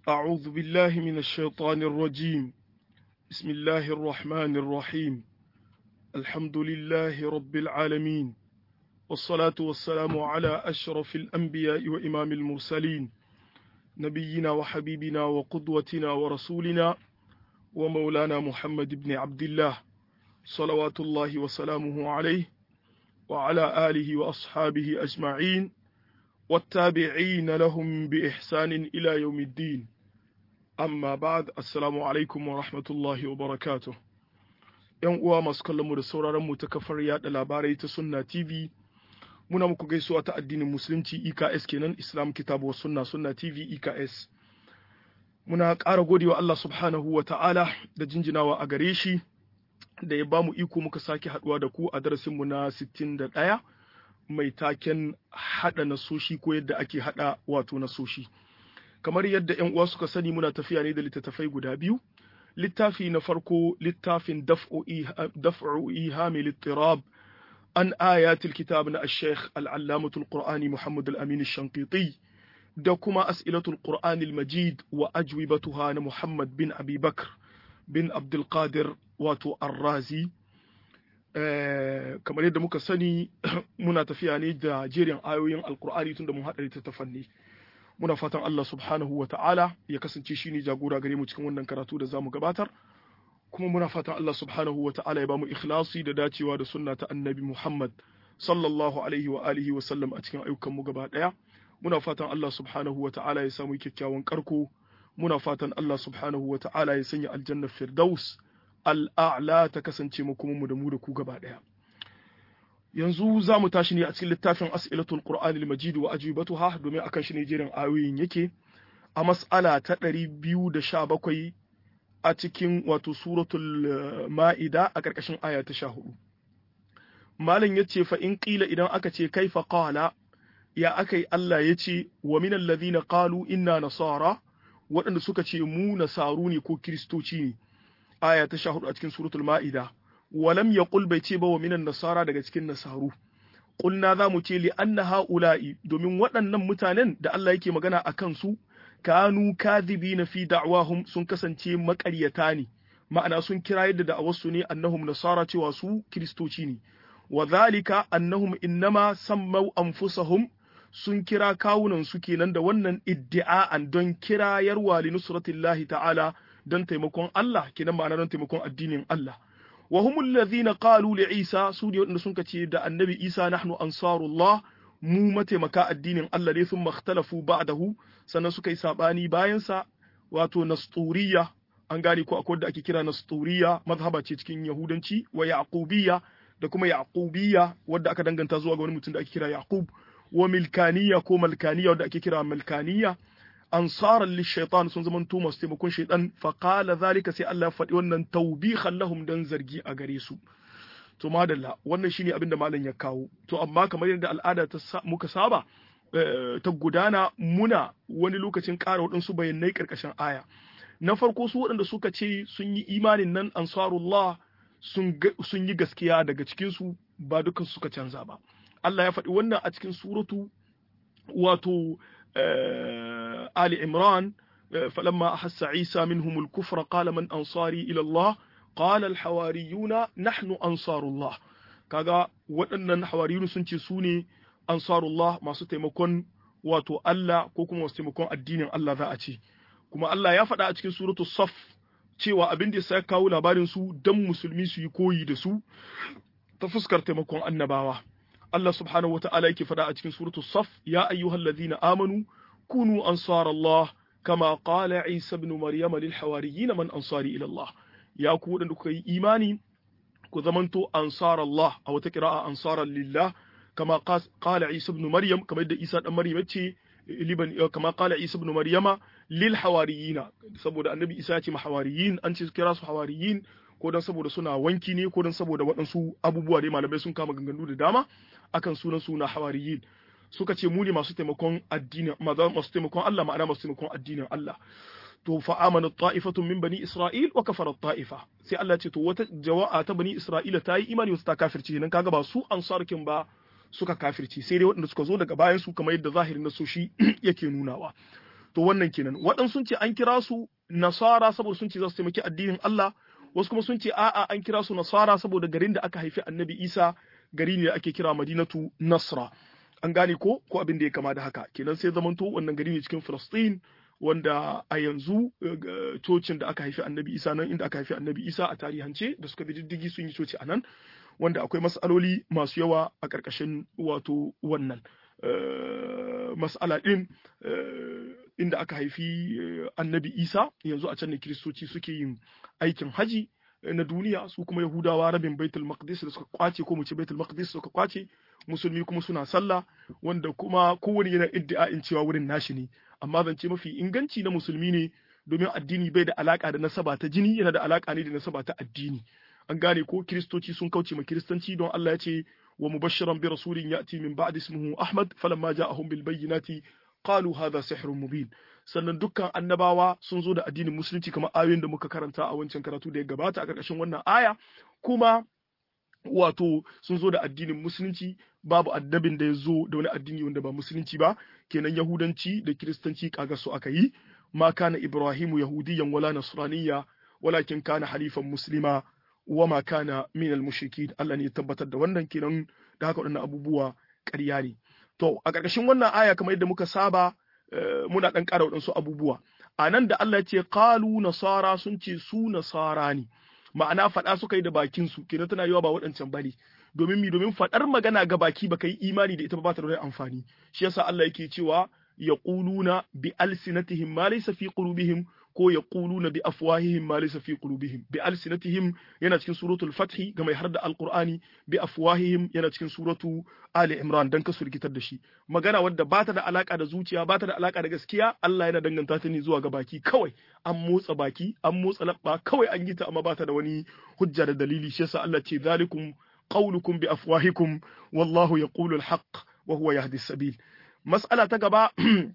أعوذ بالله من الشيطان الرجيم بسم الله الرحمن الرحيم الحمد لله رب العالمين والصلاة والسلام على أشرف الأنبياء وإمام المرسلين نبينا وحبيبنا وقدوتنا ورسولنا ومولانا محمد بن عبد الله صلوات الله وسلامه عليه وعلى آله وأصحابه أجمعين والتابعين لهم بإحسان إلى يوم الدين amma ba'ad assalamu alaikum wa rahmatullahi wa barakatuh yan uwa masu kallon mu da sauraron mu ta kafar yada labarai ta sunna tv muna muku gaisuwa ta addinin musulunci EKS kenan islam kitabu wa sunna sunna tv EKS muna ƙara godewa Allah subhanahu wa ta'ala da jinjinawa a gare shi da ya bamu iko muka sake haduwa da ku a darasin mu na 61 mai taken hada nasoshi ko yadda ake hada wato nasoshi kamar yadda ‘yan uwa suka sani muna tafiya ne da littattafai guda biyu littafi na farko littafin daf'u ihami littirab an ayatul kitab na al-sheikh al'allamatul qur'ani muhammad al-amin shankiti da kuma as'ilatul qur'ani al-majid wa ajwibatuha na muhammad bin abi bakr bin abdulkadir wato arrazi kamar yadda muka sani muna tafiya ne da jerin ayoyin alkur'ani tun da mun haɗa littattafan ne muna fatan Allah subhanahu wa ta'ala ya kasance shi ne jagora gare mu cikin wannan karatu da zamu gabatar kuma muna fatan Allah subhanahu wa ta'ala ya bamu ikhlasi da dacewa da sunna ta annabi Muhammad sallallahu alaihi wa alihi wa sallam a cikin ayyukan mu gaba daya muna fatan Allah subhanahu wa ta'ala ya samu kyakkyawan karko muna fatan Allah subhanahu wa ta'ala ya sanya aljanna firdaus al'a'la ta kasance mu kuma mu da mu da ku gaba daya yanzu za mu tashi ne a cikin littafin as'ilatul qur'ani al-majid wa ajibatuha domin akan shi ne jerin ayoyin yake a mas'ala ta 217 a cikin wato suratul ma'ida a karkashin aya ta 14 malam yace fa in qila idan aka ce kaifa qala ya akai Allah yace wa min alladhina qalu inna nasara waɗanda suka ce mu nasaru ne ko kristoci ne aya ta 14 a cikin suratul ma'ida walam ya bai ce ba wa minan nasara daga cikin nasaru ƙulna za mu ce li anna ha'ula'i domin waɗannan mutanen da Allah yake magana a kansu kanu kadhibi na fi da'wahum sun kasance maƙaryata ne ma'ana sun kira yadda da'awarsu ne annahum nasara cewa su kiristoci ne wa zalika annahum innama sammau anfusahum sun kira kawunan su kenan da wannan iddi'a'an don kirayarwa li nusratillahi ta'ala don taimakon Allah kenan ma'ana don taimakon addinin Allah wa humul ladhina qalu li Isa su ne wanda sun ce da annabi Isa nahnu ansarullah mu mataimaka addinin Allah ne sun makhtalafu ba'dahu sannan suka yi sabani bayan sa wato nasturiya an gane ko akwai da ake kira nasturiya mazhaba ce cikin yahudanci wa yaqubiyya da kuma yaqubiyya wadda aka danganta zuwa ga wani mutum da ake kira yaqub wa milkaniya ko malkaniya wadda ake kira malkaniya ansaran lishaitan sun zama to masu taimakon shaitan faqala zalika sai Allah ya faɗi wannan tawbihan lahum dan zargi a gare su to madalla wannan shine abin da malam ya kawo to amma kamar yadda al'ada ta muka saba ta gudana muna wani lokacin ƙara waɗansu bayanai ƙarƙashin aya na farko su waɗanda suka ce sun yi imanin nan ansarullah sun yi gaskiya daga cikinsu ba dukan suka canza ba Allah ya faɗi wannan a cikin suratu wato آل عمران فلما أحس عيسى منهم الكفر قال من أنصاري إلى الله قال الحواريون نحن أنصار الله kaga waɗannan hawariyun sun ce su ne ansarullah masu taimakon wato Allah ko kuma masu taimakon addinin Allah za a ce kuma Allah ya faɗa a cikin suratul saf cewa abin da ya kawo labarin su dan musulmi su yi koyi da su ta fuskar taimakon annabawa Allah subhanahu wata'ala yake faɗa a cikin suratu Saf ya ayyuhal ladhina amanu kunu ansar Allah kama qala Isa ibn Maryam lil hawariyin man ansari ila Allah ya ku wadanda kuka yi imani ku zamanto ansar Allah a wata qira'a ansaran lillah kama qala Isa ibn Maryam kamar da Isa dan Maryam yace liban kama qala Isa ibn Maryama lil hawariyin saboda annabi Isa ya ce hawariyin an ce kira su hawariyin ko dan saboda suna wanki ne ko dan saboda waɗansu abubuwa dai malamai sun kama ganganu da dama akan sunan suna hawariyin suka ce mu ne masu taimakon addinin masu taimakon Allah ma'ana masu taimakon addinin Allah to fa amana ta'ifatun min bani isra'il wa kafara ta'ifa sai Allah ce to wata jawa'a ta bani isra'ila ta yi imani wasu ta kafirci nan kaga ba su ansarkin ba suka kafirci sai dai waɗanda suka zo daga bayan su kamar yadda zahirin nasoshi yake nunawa to wannan kenan waɗansu sun ce an kira su nasara saboda sun ce za su taimaki addinin Allah wasu kuma sun ce a'a an kira su nasara saboda garin da aka haifi annabi Isa gari ne da ake kira Madinatu Nasra an gane ko ko abin da ya kama da haka kenan sai zamanto wannan gari ne cikin Filistin wanda a yanzu cocin da aka haifi annabi Isa nan inda aka haifi annabi Isa a tarihance da suka bi diddigi sun yi coci a nan wanda akwai matsaloli masu yawa a ƙarƙashin wato wannan mas'ala ɗin inda aka haifi annabi isa yanzu a can ne kiristoci suke yin aikin haji na duniya su kuma yahudawa rabin baitul maqdis da suka kwace ko mu ce baitul maqdis suka kwace musulmi kuma suna sallah wanda kuma kowane yana iddia'in cewa wurin nashi ne amma zance mafi inganci na musulmi ne domin addini bai da alaka da nasaba ta jini yana da alaka ne da nasaba ta addini an gane ko kiristoci sun kauce ma kiristanci don Allah ya ce wa mubashiran bi rasulin ya'ti min ba'di ismihi ahmad falamma ja'ahum bil bayyinati qalu hadha sihrun mubin sannan dukkan annabawa sun zo da addinin musulunci kamar ayoyin da muka karanta a wancan karatu da ya gabata a ƙarƙashin wannan aya kuma wato sun zo da addinin musulunci babu addabin da ya zo da wani addini wanda ba musulunci ba kenan yahudanci da kiristanci kaga su aka yi ma kana ibrahimu yahudiyan wala nasraniyya walakin kana halifan muslima wa ma kana min al-mushrikin Allah ne ya tabbatar da wannan kenan da haka waɗannan abubuwa ƙarya ne to a ƙarƙashin wannan aya kamar yadda muka saba muna ɗan ƙara waɗansu abubuwa a nan da Allah ya ce qalu nasara sun ce su nasara ne ma'ana faɗa suka yi da bakin su kenan tana yawa ba waɗancan bane domin mi domin faɗar magana ga baki baka yi imani da ita ba ta da amfani shi yasa Allah yake cewa yaquluna bi alsinatihim ma laysa fi qulubihim ko yaquluna bi afwahihim ma laysa fi qulubihim bi alsinatihim yana cikin suratul fath ga mai harda alqur'ani bi afwahihim yana cikin suratu ali imran dan kasu rikitar da shi magana wadda ba ta da alaka da zuciya ba ta da alaka da gaskiya Allah yana danganta ta ne zuwa ga baki kawai an motsa baki an motsa labba kawai an yi ta amma ba ta da wani hujja da dalili shi yasa Allah ce zalikum qaulukum bi afwahikum wallahu yaqulu alhaq wa huwa yahdi sabil mas'ala ta gaba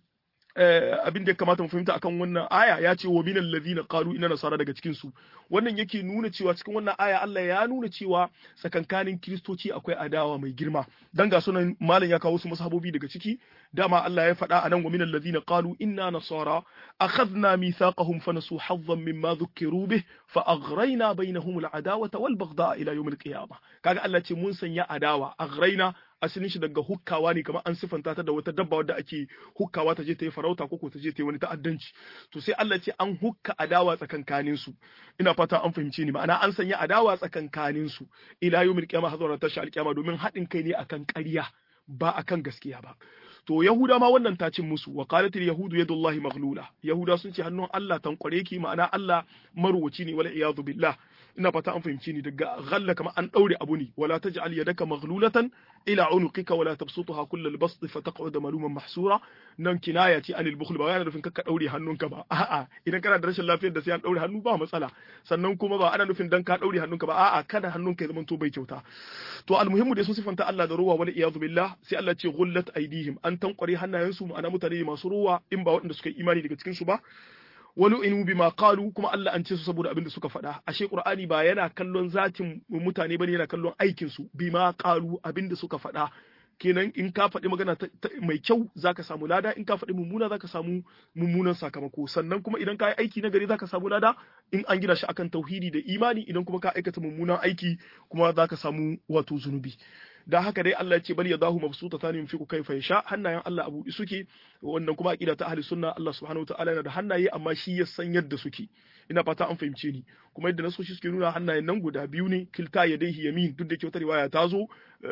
abin da ya kamata mu fahimta akan wannan aya ya ce wa minal ladina qalu inna nasara daga cikin su wannan yake nuna cewa cikin wannan aya Allah ya nuna cewa tsakankanin kiristoci akwai adawa mai girma dan ga sunan malam ya kawo su masahabobi daga ciki dama Allah ya faɗa anan wa minal ladina qalu inna nasara akhadna mithaqahum fanasu hazzan mimma dhukkiru bih fa aghrayna bainahum al-adawata wal baghdha ila yawm al-qiyamah kaga Allah ce mun sanya adawa aghrayna asalin shi daga hukkawa ne kamar an sifanta ta da wata dabba wadda ake hukkawa ta je ta yi farauta ko ta je ta yi wani ta'addanci to sai Allah ce an hukka adawa tsakankanin su ina fata an fahimce ni ma'ana an sanya adawa tsakankanin su ila yawmil qiyamah hazara tashi alqiyama domin haɗin kai ne akan ƙarya ba akan gaskiya ba to yahuda ma wannan ta cin musu wa qalatil yahudu yadullahi maghlula yahuda sun ce hannun Allah tankware ki ma'ana Allah marwaci ne wala iyadu billah ina fata an fahimci ni daga ghalla kama an daure abu ne wala taj'al yadaka maghlulatan ila unuqika wala tabsutha kullal bast fa taq'ud maluman mahsura nan kinaya ce anil bukhl ba yana nufin ka daure hannunka ba a'a idan kana da rashin lafiyar da sai an daure hannu ba matsala sannan kuma ba ana nufin dan ka daure hannunka ba a'a kada hannunka ya zama to bai kyauta to almuhimmu da sun sifanta Allah da ruwa wala iyadu billah sai Allah ce ghullat aidihim an tankware hannayensu ma'ana mutane masu ruwa in ba waɗanda suka yi imani daga cikin su ba wani inu bima qalu kuma Allah an ce su saboda abin da suka faɗa ashe Qur'ani ba yana kallon zatin mutane bane yana kallon aikin su bima qalu abin da suka faɗa kenan in ka faɗi magana mai kyau zaka samu lada in ka faɗi mummuna zaka samu mummunan sakamako sannan kuma idan ka yi aiki na gari zaka samu lada in an gina shi akan tauhidi da imani idan kuma ka aikata mummunan aiki kuma zaka samu wato zunubi da haka dai Allah ya ce bal yadahu mabsutatan yunfiqu kayfa yasha hannayen Allah abu suke wannan kuma aqida ta ahli sunna Allah subhanahu wataala yana da hannaye amma shi ya san yadda suke ina fata an fahimce ni kuma yadda nasoshi suke nuna hannayen nan guda biyu ne kilta yadaihi yamin duk da ke wata riwaya ta zo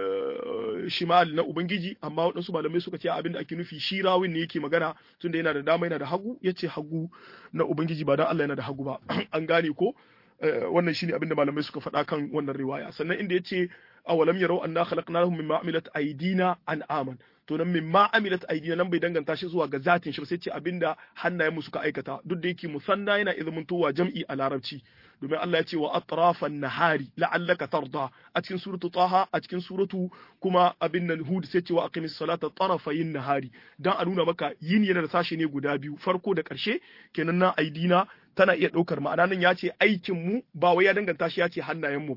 shimal na ubangiji amma waɗansu malamai suka ce abin da ake nufi shi rawin ne yake magana tunda yana da dama yana da hagu yace hagu na ubangiji ba dan Allah yana da hagu ba an gane ko wannan shine abin da malamai suka faɗa kan wannan riwaya sannan inda yace awalam yarau anna khalaqnahum mimma amilat aydina an'aman to nan mimma amilat aydina nan bai danganta shi zuwa ga zatin shi sai ce abinda hannayen mu suka aikata duk da yake musanna yana izmuntowa jam'i a larabci domin Allah ya ce wa atrafan nahari la'allaka tarda a cikin suratu taha a cikin suratu kuma abin nan hud sai ce wa aqimis salata tarafayin nahari dan a nuna maka yin yana da sashe ne guda biyu farko da karshe kenan nan aidina tana iya ɗaukar ma'ana nan ya ce aikin mu ba wai ya danganta shi ya ce hannayen mu ba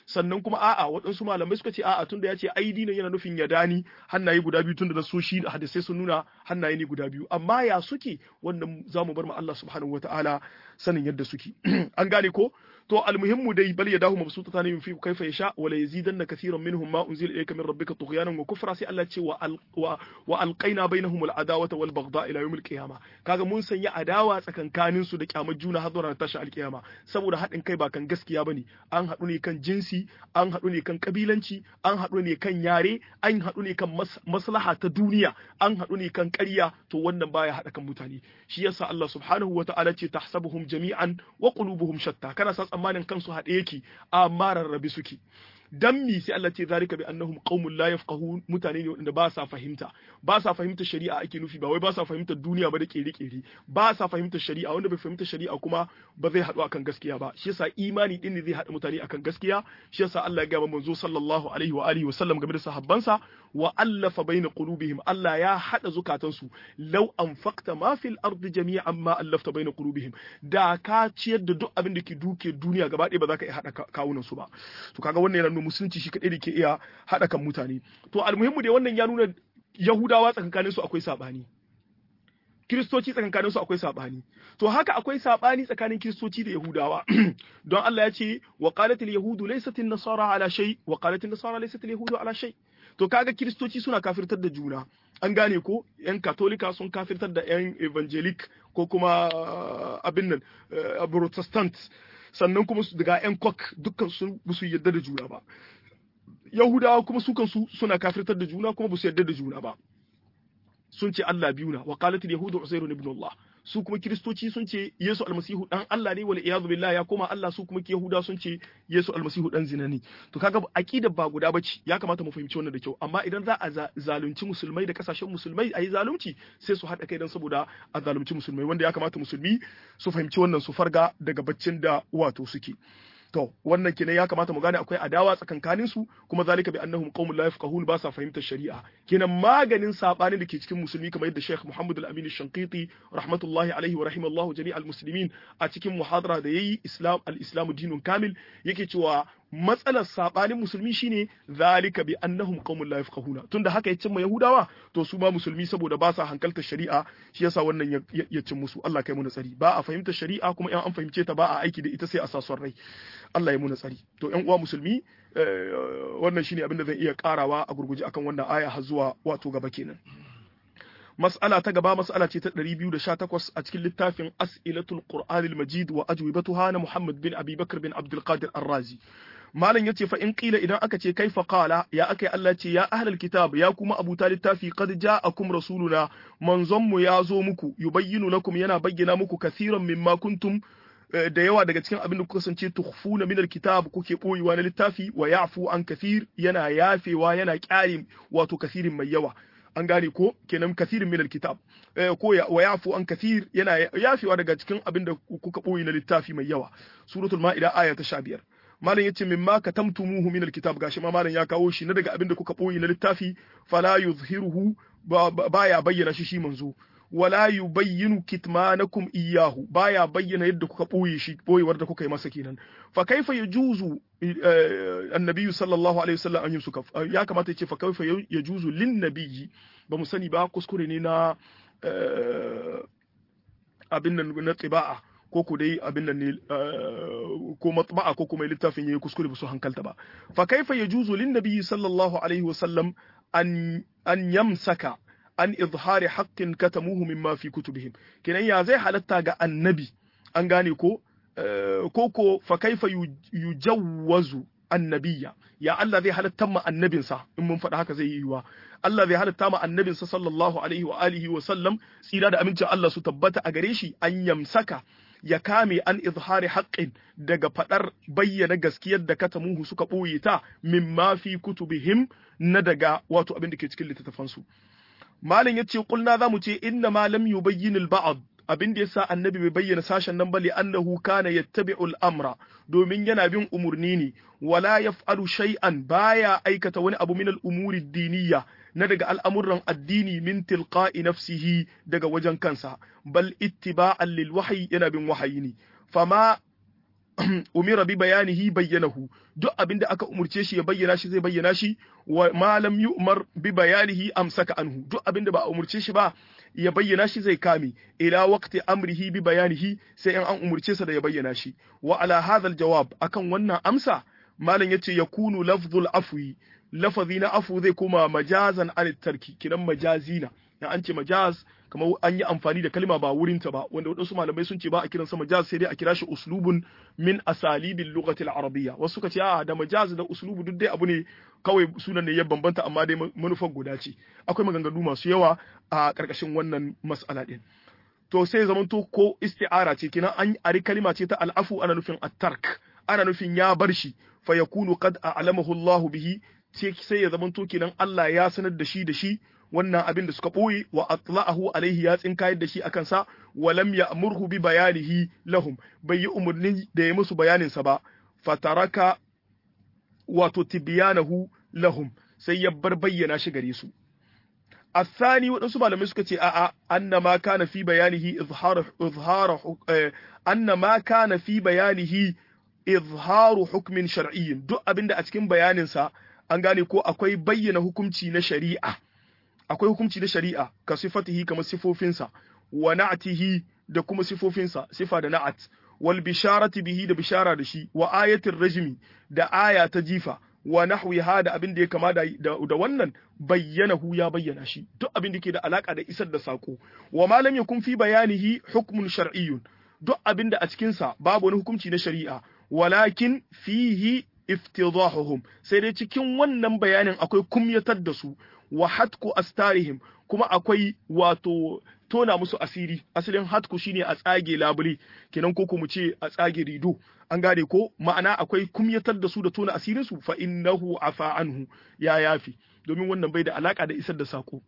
sannan kuma a'a waɗansu malamai suka ce a'a tunda ya ce aidi nan yana nufin yadani hannaye guda biyu tunda da so shi hadisai sun nuna hannaye ne guda biyu amma ya suke wannan zamu bar ma Allah subhanahu wataala sanin yadda suke an gane ko to almuhimmu dai bal yadahu mabsutatan yunfiqu kayfa yasha wa la yazidanna kathiran minhum ma unzila ilayka min rabbika tughyanan wa kufra sai Allah ce wa wa alqaina bainahum al'adawata wal baghdha ila yawm al-qiyamah kaga mun sanya adawa tsakankanin su da kyamar juna har zuwa tashi al-qiyama saboda haɗin kai ba kan gaskiya bane an haɗu ne kan jinsi an haɗu ne kan kabilanci an haɗu ne kan yare an haɗu ne kan maslaha ta duniya an haɗu ne kan ƙarya to wannan baya haɗa kan mutane shi yasa Allah subhanahu wa ta'ala ce tahsabuhum jami'an wa qulubuhum shatta kana sa tsammanin kansu haɗe yake amma rarrabe suke dan mi sai Allah ce zalika bi annahum qaumun la yafqahun mutane ne wanda ba sa fahimta ba sa fahimtar shari'a ake nufi ba wai ba sa fahimtar duniya ba da kere kere ba sa fahimtar shari'a wanda bai fahimta shari'a kuma ba zai haɗu akan gaskiya ba shi yasa imani din ne zai haɗa mutane akan gaskiya shi yasa Allah ya ga manzo sallallahu alaihi wa alihi wa sallam game da sahabbansa wa allafa baina qulubihim Allah ya haɗa zukatansu law anfaqta ma fil ardi jami'an ma allafta baina qulubihim da ka ciyar da duk abin da ke duke duniya gaba ɗaya ba za ka iya haɗa kawunan su ba to kaga wannan yana nuna musulunci shi kaɗai da ke iya haɗa kan mutane to almuhimmu dai wannan ya nuna yahudawa tsakankanin su akwai saɓani kiristoci tsakankanin su akwai saɓani to haka akwai saɓani tsakanin kiristoci da yahudawa don Allah ya ce wa qalat al yahudu laysat an nasara ala shay wa qalat an nasara laysat al yahudu ala shay to kaga kiristoci suna kafirtar da juna an gane ko yan katolika sun kafirtar da yan evangelic ko kuma abin nan protestant sannan kuma su daga yan kok dukkan su su yarda da juna ba yahudawa kuma su kansu suna kafirtar da juna kuma ba su yarda da juna ba sun ce Allah biyu na wa qalat al yahudu uzairu ibn Allah su kuma kiristoci sun ce Yesu almasihu dan Allah ne wal iyadu billah ya koma Allah su kuma yahuda sun ce Yesu almasihu dan zina ne to kaga aqidar ba guda bace ya kamata mu fahimci wannan da kyau amma idan za a zalunci musulmai da kasashen musulmai ayi zalunci sai su haɗa kai dan saboda a zalunci musulmai wanda ya kamata musulmi su fahimci wannan su farga daga baccin da wato suke To, wannan kenan ya kamata mu gane akwai adawa tsakankanin su kuma zalika bi annahum qaumun la yafqahun ba sa fahimtar shari'a. Kenan maganin sabanin da ke cikin musulmi kamar yadda Sheikh Muhammad Al-Amin Shanqiti rahmatullahi alaihi wa rahimallahu jami'al muslimin a cikin muhadara da yayi Islam al-Islamu dinun kamil yake cewa matsalar sabanin musulmi shine zalika bi annahum qaumun la yafqahuna tunda haka ya cimma yahudawa to su ma musulmi saboda ba sa hankaltar shari'a shi yasa wannan ya cin musu Allah kai mu tsari ba a fahimtar shari'a kuma in an fahimce ta ba a aiki da ita sai a sa son rai Allah ya mu tsari to ƴan uwa musulmi wannan shine abin da zan iya karawa a gurguje akan wannan aya har zuwa wato gaba kenan mas'ala ta gaba mas'ala ce ta 218 a cikin littafin as'ilatul qur'anil majid wa ajwibatuha na Muhammad bin Abi Bakr bin Abdul Qadir Ar-Razi malam yace fa in qila idan aka ce kaifa qala ya akai Allah ce ya ahlul kitab ya kuma abu littafi qad ja'akum rasuluna manzon mu ya zo muku yubayyinu lakum yana bayyana muku kathiran mimma kuntum da yawa daga cikin abin da kuka kasance tukhfuna min alkitab kuke boyewa na littafi wa ya'fu an kathir yana yafewa yana kyare wato kathirin mai yawa an gane ko kenan kathirin min alkitab ko wa yafu an kathir yana yafewa daga cikin abin da kuka boye na littafi mai yawa suratul ma'ida aya ta 15 malam yace mimma katamtumuhu min alkitab gashi ma malam ya kawo shi na daga abin da kuka boye na littafi fala yuzhiruhu baya bayyana shi shi manzo wala yubayyinu kitmanakum iyyahu baya bayyana yadda kuka boye shi boyewar da kuka yi masa kenan fa kaifa yajuzu annabi sallallahu alaihi wasallam an yusuka ya kamata yace fa kaifa yajuzu lin nabiyyi ba mu sani ba kuskure ne na abin nan na tiba'a ko ku dai abin nan ne ko matba'a ko kuma littafin yayi kuskure ba su hankalta ba fa kaifa yajuzu lin nabiyyi sallallahu alaihi wasallam an an yamsaka an izhari haqqin katamuhu mimma fi kutubihim kenan ya zai halatta ga annabi an gane ko ko ko fa kaifa yujawwazu annabiyya ya Allah zai halatta ma annabinsa in mun faɗa haka zai yi yiwa Allah zai halatta ma annabinsa sallallahu alaihi wa alihi wa sallam tsira da amincin Allah su tabbata a gare shi an yamsaka ya kame an izhari haqqin daga fadar bayyana gaskiyar da katamuhu suka ɓoye ta mimma fi kutubihim na daga wato abin da ke cikin littattafansu Malam ya ce kulna za mu ce inna ma lam yubayyin al-ba'd abin da yasa annabi bai bayyana sashen nan bali annahu kana yattabi'u al-amra domin yana bin umurni ne wala yaf'alu shay'an baya aikata wani abu min al-umuri diniyya na daga al'amuran addini min tilqa'i nafsihi daga wajen kansa bal ittiba'an lil wahyi yana bin wahayi ne fama umira bi bayanihi bayyanahu duk abinda aka umurce shi ya bayyana shi zai bayyana shi wa ma lam yu'mar bi bayanihi amsaka anhu duk abinda ba a umurce shi ba ya bayyana shi zai kame ila waqti amrihi bi bayanihi sai in an umurce sa da ya bayyana shi wa ala hadha jawab akan wannan amsa malam yace yakunu lafzul afwi lafazi na afu zai koma majazan an tarki kinan majazina na an ce majaz kamar an yi amfani da kalma ba wurinta ba wanda wadansu malamai sun ce ba a kiransa majaz sai dai a kira shi uslubun min asalibil lughati al-arabiyya wasu suka ce a da majaz da uslubu duk dai abu ne kawai sunan ne ya bambanta amma dai manufar guda ce akwai maganganu masu yawa a karkashin wannan mas'ala din to sai zamanto ko isti'ara ce kenan an ari kalma ce ta al'afu ana nufin at-tark ana nufin ya bar shi fa yakunu qad a'lamahu Allahu bihi sai ya zamanto kenan Allah ya sanar da shi da shi wannan abin da suka ɓoye wa atla'ahu alaihi ya tsinkayar da shi akan sa wa lam ya'murhu bi bayanihi lahum bai yi umarni da ya musu bayanin sa ba fataraka wato tibyanahu lahum sai ya bar bayyana shi gare su الثاني waɗansu malamai suka ce a'a anna ma kana fi bayanihi izhar izhar anna ma kana fi bayanihi izharu hukmin shar'iyyin duk abinda a cikin bayanin sa an gane ko akwai bayyana hukunci na shari'a akwai hukunci na shari'a ka sifatihi kamar sifofinsa wa na'atihi da kuma sifofinsa sifa da na'at wal bisharati bihi da bishara da shi wa ayatir rajmi da aya ta jifa wa nahwiha da abin da ya kama da, da, wannan bayyanahu ya bayyana shi duk abin da ke da alaka da isar da sako wa ma lam yakun fi bayanihi hukmun shar'iyyun duk abin da a cikin sa babu wani hukunci na shari'a walakin fihi iftidahuhum sai dai cikin wannan bayanin akwai kumyatar da su wa hatku astarihim kuma akwai wato tona musu asiri asalin hatku shine a tsage labule kenan ko mu ce a tsage rido an gane ko ma'ana akwai kumyatar da su da tona asirin su fa innahu afa anhu ya yafi domin wannan bai da alaka da isar da sako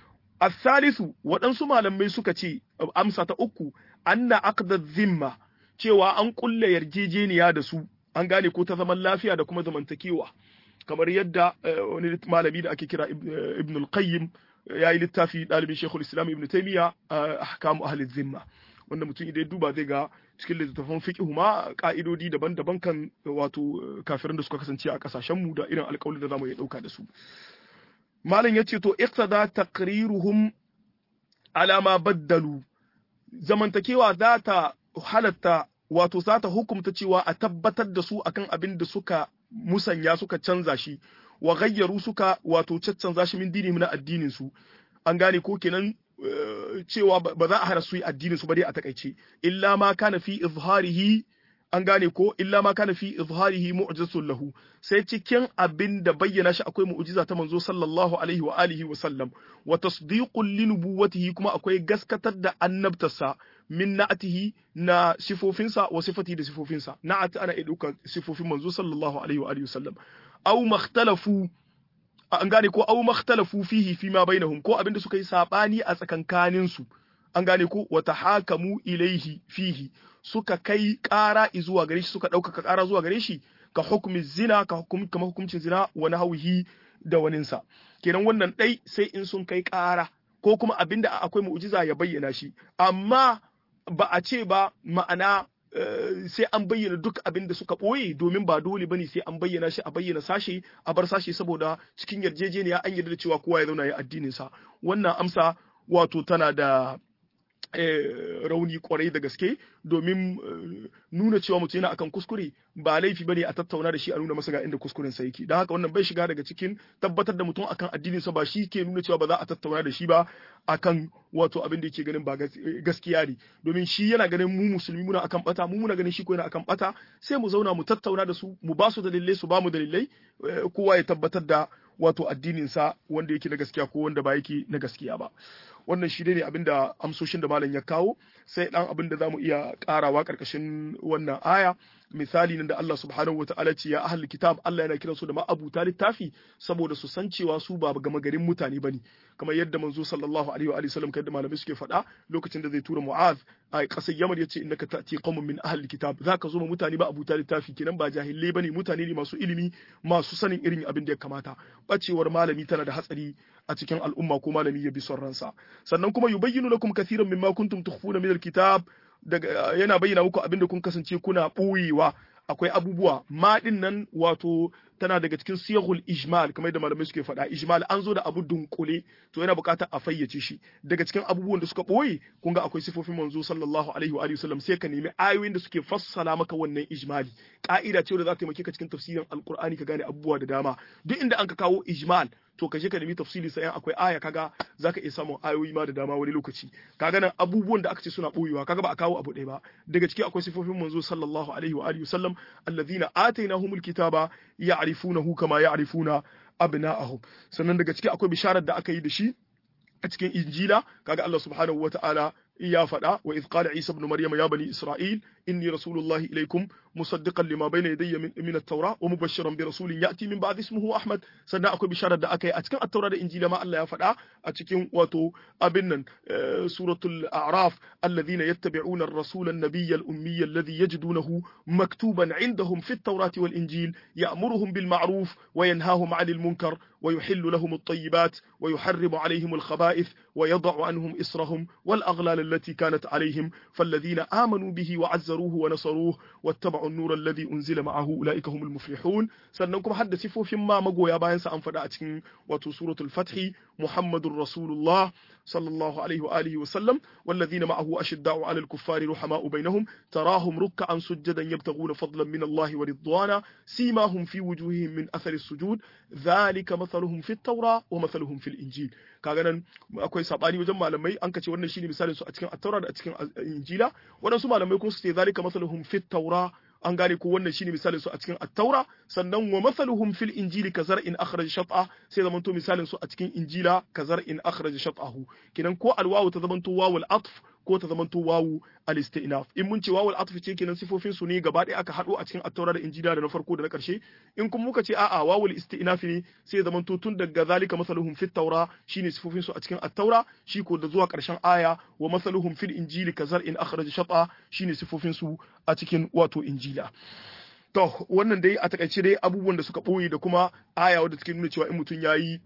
asalisu waɗansu malamai suka ce amsa ta uku anna aqda zimma cewa an kulle yarjejeniya da su an gane ko ta zaman lafiya da kuma zamantakewa kamar yadda wani malami da ake kira ibn al-qayyim ya yi littafi ɗalibin shekul islam ibn taymiya ahkamu ahli zimma wanda mutum idan ya duba zai ga cikin littattafan fiqh ma ka'idodi daban-daban kan wato kafirin da suka kasance a kasashen mu da irin alƙawarin da zamu iya dauka da su malam yace to iqtada taqriruhum ala ma baddalu zamantakewa za ta halatta wato za ta hukumta cewa a tabbatar da su akan abin da suka musanya suka canza shi wa gayyaru suka wato caccanza shi min dini na addinin su an gane ko kenan cewa ba za a hana su yi addinin su ba dai a takaice illa ma kana fi izharihi an gane ko illa ma kana fi izharihi mu'jizatun lahu sai cikin abin da bayyana shi akwai mu'jiza ta manzo sallallahu alaihi wa alihi wa sallam wa tasdiqun li nubuwwatihi kuma akwai gaskatar da annabtarsa min na'atihi na sifofinsa wa sifati da sifofinsa na'at ana iya ɗaukar sifofin manzo sallallahu alaihi wa alihi wa sallam aw makhtalafu an gane ko aw makhtalafu fihi fi ma bainahum ko abinda suka yi sabani a tsakankanin su an gane ko wa tahakamu ilaihi fihi suka kai ƙara zuwa gare shi suka ɗaukaka ƙara zuwa gare shi ka hukumi zina ka hukum kamar hukuncin zina wa nahwihi da waninsa kenan wannan ɗai sai in sun kai ƙara ko kuma abinda akwai mu'jiza ya bayyana shi amma ba a ce ba ma'ana sai an bayyana duk abin da suka ɓoye domin ba dole bane sai an bayyana shi a bayyana sashe a bar sashe saboda cikin yarjejeniya an yarda da cewa kowa ya zauna ya addinin sa wannan amsa wato tana da rauni kwarai da gaske domin nuna cewa mutum yana akan kuskure ba laifi bane a tattauna da shi a nuna masa ga inda kuskuren sa yake don haka wannan bai shiga daga cikin tabbatar da mutum akan addinin sa ba shi ke nuna cewa ba za a tattauna da shi ba akan wato abin da yake ganin ba gaskiya ne domin shi yana ganin mu musulmi muna akan bata mu muna ganin shi ko yana akan bata sai mu zauna mu tattauna da su mu ba su dalilai su ba mu dalilai kowa ya tabbatar da wato addinin sa wanda yake na gaskiya ko wanda ba yake na gaskiya ba wannan shi ne abinda amsoshin da malam ya kawo sai dan abin da zamu iya karawa karkashin wannan aya misali nan da Allah subhanahu wataala ce ya ahlul kitab Allah yana kiransu da ma'abuta littafi saboda su san cewa su ba gama garin mutane bane kamar yadda manzo sallallahu alaihi wa alihi wasallam kai da malamai suke faɗa lokacin da zai tura Mu'az a ƙasar Yaman yace innaka ta'ti qaumun min ahlil kitab zaka zo ma mutane ba abuta littafi kenan ba jahilai bane mutane ne masu ilimi masu sanin irin abin da ya kamata bacewar malami tana da hatsari a cikin al'umma ko malami ya bi son ransa sannan kuma yubayyinu lakum kathiran mimma kuntum tukhfuna min alkitab daga yana bayyana muku abin da kun kasance kuna ɓoyewa akwai abubuwa ma din nan wato tana daga cikin siyahul ijmal kamar da malamai suke faɗa ijmal an zo da abu dunkule to yana buƙatar a fayyace shi daga cikin abubuwan da suka ɓoye kun ga akwai sifofin manzo sallallahu alaihi wa alihi wasallam sai ka nemi ayoyin da suke fassala maka wannan ijmali ka'ida ce da za ta taimake ka cikin tafsirin alqur'ani ka gane abubuwa da dama duk inda an ka kawo ijmal to ka je ka nemi tafsiri sai akwai aya kaga zaka iya samun ayoyi ma da dama wani lokaci kaga nan abubuwan da aka ce suna boyewa kaga ba a kawo abu ɗaya ba daga ciki akwai sifofin manzo sallallahu alaihi wa alihi wasallam alladhina atainahumul kitaba ya'rifunahu kama ya'rifuna abna'ahum sannan daga ciki akwai bisharar da aka yi da shi a cikin injila kaga Allah subhanahu wata'ala ya faɗa wa idh qala isa ibn maryam ya bani isra'il inni rasulullahi ilaykum musaddiqan lima bayna yadayya min, min at-taura wa mubashshiran bi rasulin ya'ti min ba'di ismihi ahmad sannan akwai bisharar da aka yi a cikin at-taura da injila ma Allah ya faɗa a cikin wato abin nan suratul a'raf alladhina yattabi'una ar-rasula an-nabiyya al-ummiyya alladhi yajidunahu maktuban 'indahum fi at-taurati wal-injil ya'muruhum bil ma'ruf wa yanhahum 'anil munkar ويحل لهم الطيبات ويحرم عليهم الخبائث ويضع عنهم إصرهم والأغلال التي كانت عليهم فالذين آمنوا به وعزروه ونصروه واتبعوا النور الذي أنزل معه أولئك هم المفلحون سننكم حد سفو فيما مقويا باين سأنفدا أتكين وتو سورة الفتح محمد رسول الله صلى الله عليه وآله وسلم والذين معه أشداء على الكفار رحماء بينهم تراهم ركعا سجدا يبتغون فضلا من الله ورضوانا سيماهم في وجوههم من أثر السجود ذلك مثلهم في التوراة ومثلهم في الإنجيل kaga nan akwai sabani wajen malamai an kace wannan shine misalin su a cikin at-taura da a cikin injila waɗansu malamai kuma su ce zalika masaluhum fit taura an gane ko wannan shine misalin su a cikin at-taura sannan wa masaluhum fil injili ka zar'in akhraja shat'a sai zaman to misalin su a cikin injila ka zar'in akhraja shat'ahu kinan ko alwawu ta zaman to wawul atf ko ta zamanto wawu al-istinaf in mun ce wawu al-atf ce kenan sifofin su ne gaba ɗaya aka haɗo a cikin at-taura da injila da na farko da na ƙarshe in kuma muka ce a'a wawu al-istinaf ne sai zamanto tun daga zalika masaluhum fit taura shine sifofin su a cikin at-taura shi ko da zuwa ƙarshen aya wa masaluhum fil injili kazar in akhraja shata shine sifofin su a cikin wato injila to wannan dai a takaice dai abubuwan da suka ɓoye da kuma aya wadda take nuna cewa in mutum yayi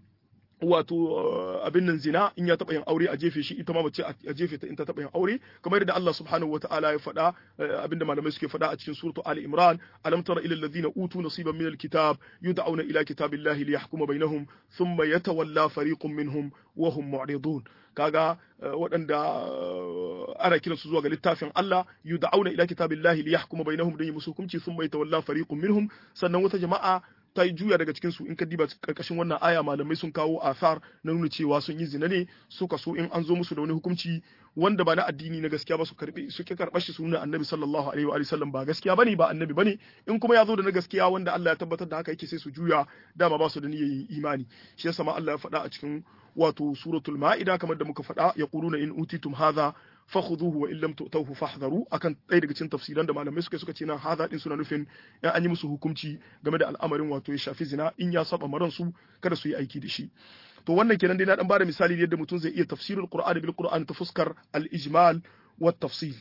wato abin nan zina in ya taɓa yin aure a jefe shi ita ma mace a jefe ta in ta taɓa yin aure kamar yadda Allah subhanahu wataala ya faɗa abinda malamai suke faɗa a cikin suratu Ali Imran alam tara ila alladhina utu nasiban min alkitab yud'auna ila kitabillahi liyahkuma bainahum thumma yatawalla fariqun minhum wa hum mu'ridun kaga waɗanda ana kiran su zuwa ga littafin Allah yud'auna ila kitabillahi liyahkuma bainahum dan yi musu hukunci thumma yatawalla fariqun minhum sannan wata jama'a ta yi juya daga cikin su in ka diba karkashin wannan aya malamai sun kawo asar na nuna cewa sun yi zina ne suka so in an zo musu da wani hukunci wanda ba na addini na gaskiya ba su karbi su ki karɓar shi su nuna annabi sallallahu alaihi wa sallam ba gaskiya bane ba annabi bane in kuma ya zo da na gaskiya wanda Allah ya tabbatar da haka yake sai su juya dama ba su da niyyar imani shi yasa ma Allah ya faɗa a cikin wato suratul ma'ida kamar da muka faɗa yaquluna in utitum hadha fakhuduhu wa illam tu'tuhu fahdharu akan ɗaya daga cikin tafsiran da malamai suka suka ce nan hadha din suna nufin in an yi musu hukunci game da al'amarin wato ya shafi zina in ya saba maran su kada su yi aiki da shi to wannan kenan dai na dan bada misali yadda mutum zai iya tafsirul qur'ani bil qur'an ta fuskar al ijmal wa tafsil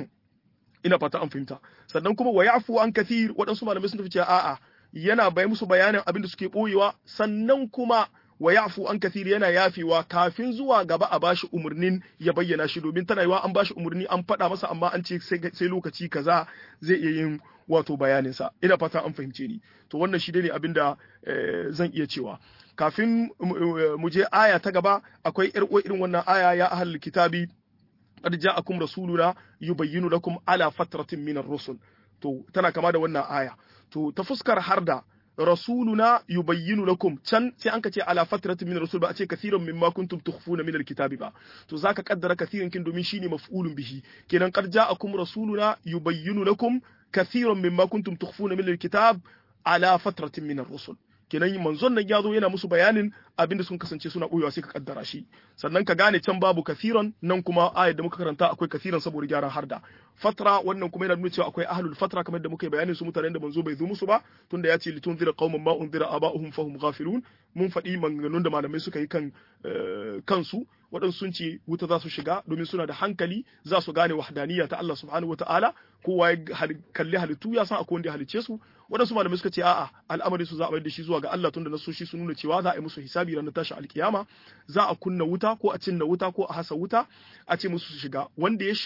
ina fata an fahimta sannan kuma wa ya'fu an kathir waɗansu malamai sun tafi cewa a'a yana bai musu bayanin abin da suke boyewa sannan kuma wa yafu an kathiri yana yafewa kafin zuwa gaba a bashi umarnin ya bayyana shi domin tana yiwa an bashi umarni an faɗa masa amma an ce sai lokaci kaza zai iya yin wato bayanin sa ina fata an fahimce ni to wannan shi ne abin da zan iya cewa kafin mu je aya ta gaba akwai yar irin wannan aya ya ahlul kitabi qad ja'akum rasuluna yubayyinu lakum ala fatratin min ar-rusul to tana kama da wannan aya to ta fuskar harda rasuluna yubayyinu lakum can sai an ka ce ala fatratin min rasul ba a ce kathiran mimma kuntum tukhfuna min alkitabi ba to zaka kaddara kathiran kin domin shine maf'ulun bihi kenan qad ja'akum rasuluna yubayyinu lakum kathiran mimma kuntum tukhfuna min alkitab ala fatratin min ar-rusul kenan manzon nan ya zo yana musu bayanin abinda sun kasance suna boyewa sai ka kaddara shi sannan ka gane can babu kathiran nan kuma ayat da muka karanta akwai kathiran saboda gyaran harda fatra wannan kuma yana nuna cewa akwai ahlul fatra kamar da muka yi bayanin su mutanen da manzo bai zo musu ba tunda ya ce litunzira qauman ma unzira aba'uhum fahum ghafilun mun faɗi maganganun da malamai suka yi kan kansu waɗansu sun ce wuta za su shiga domin suna da hankali za su gane wahdaniyya ta Allah subhanahu wataala kowa ya kalli halittu ya san akwai wanda ya halicce su waɗansu malamai suka ce a'a al'amari su za a mayar da shi zuwa ga Allah tunda nasoshi sun nuna cewa za a yi musu hisabi ranar tashi alkiyama za a kunna wuta ko a cinna wuta ko a hasa wuta a ce musu su shiga wanda ya shiga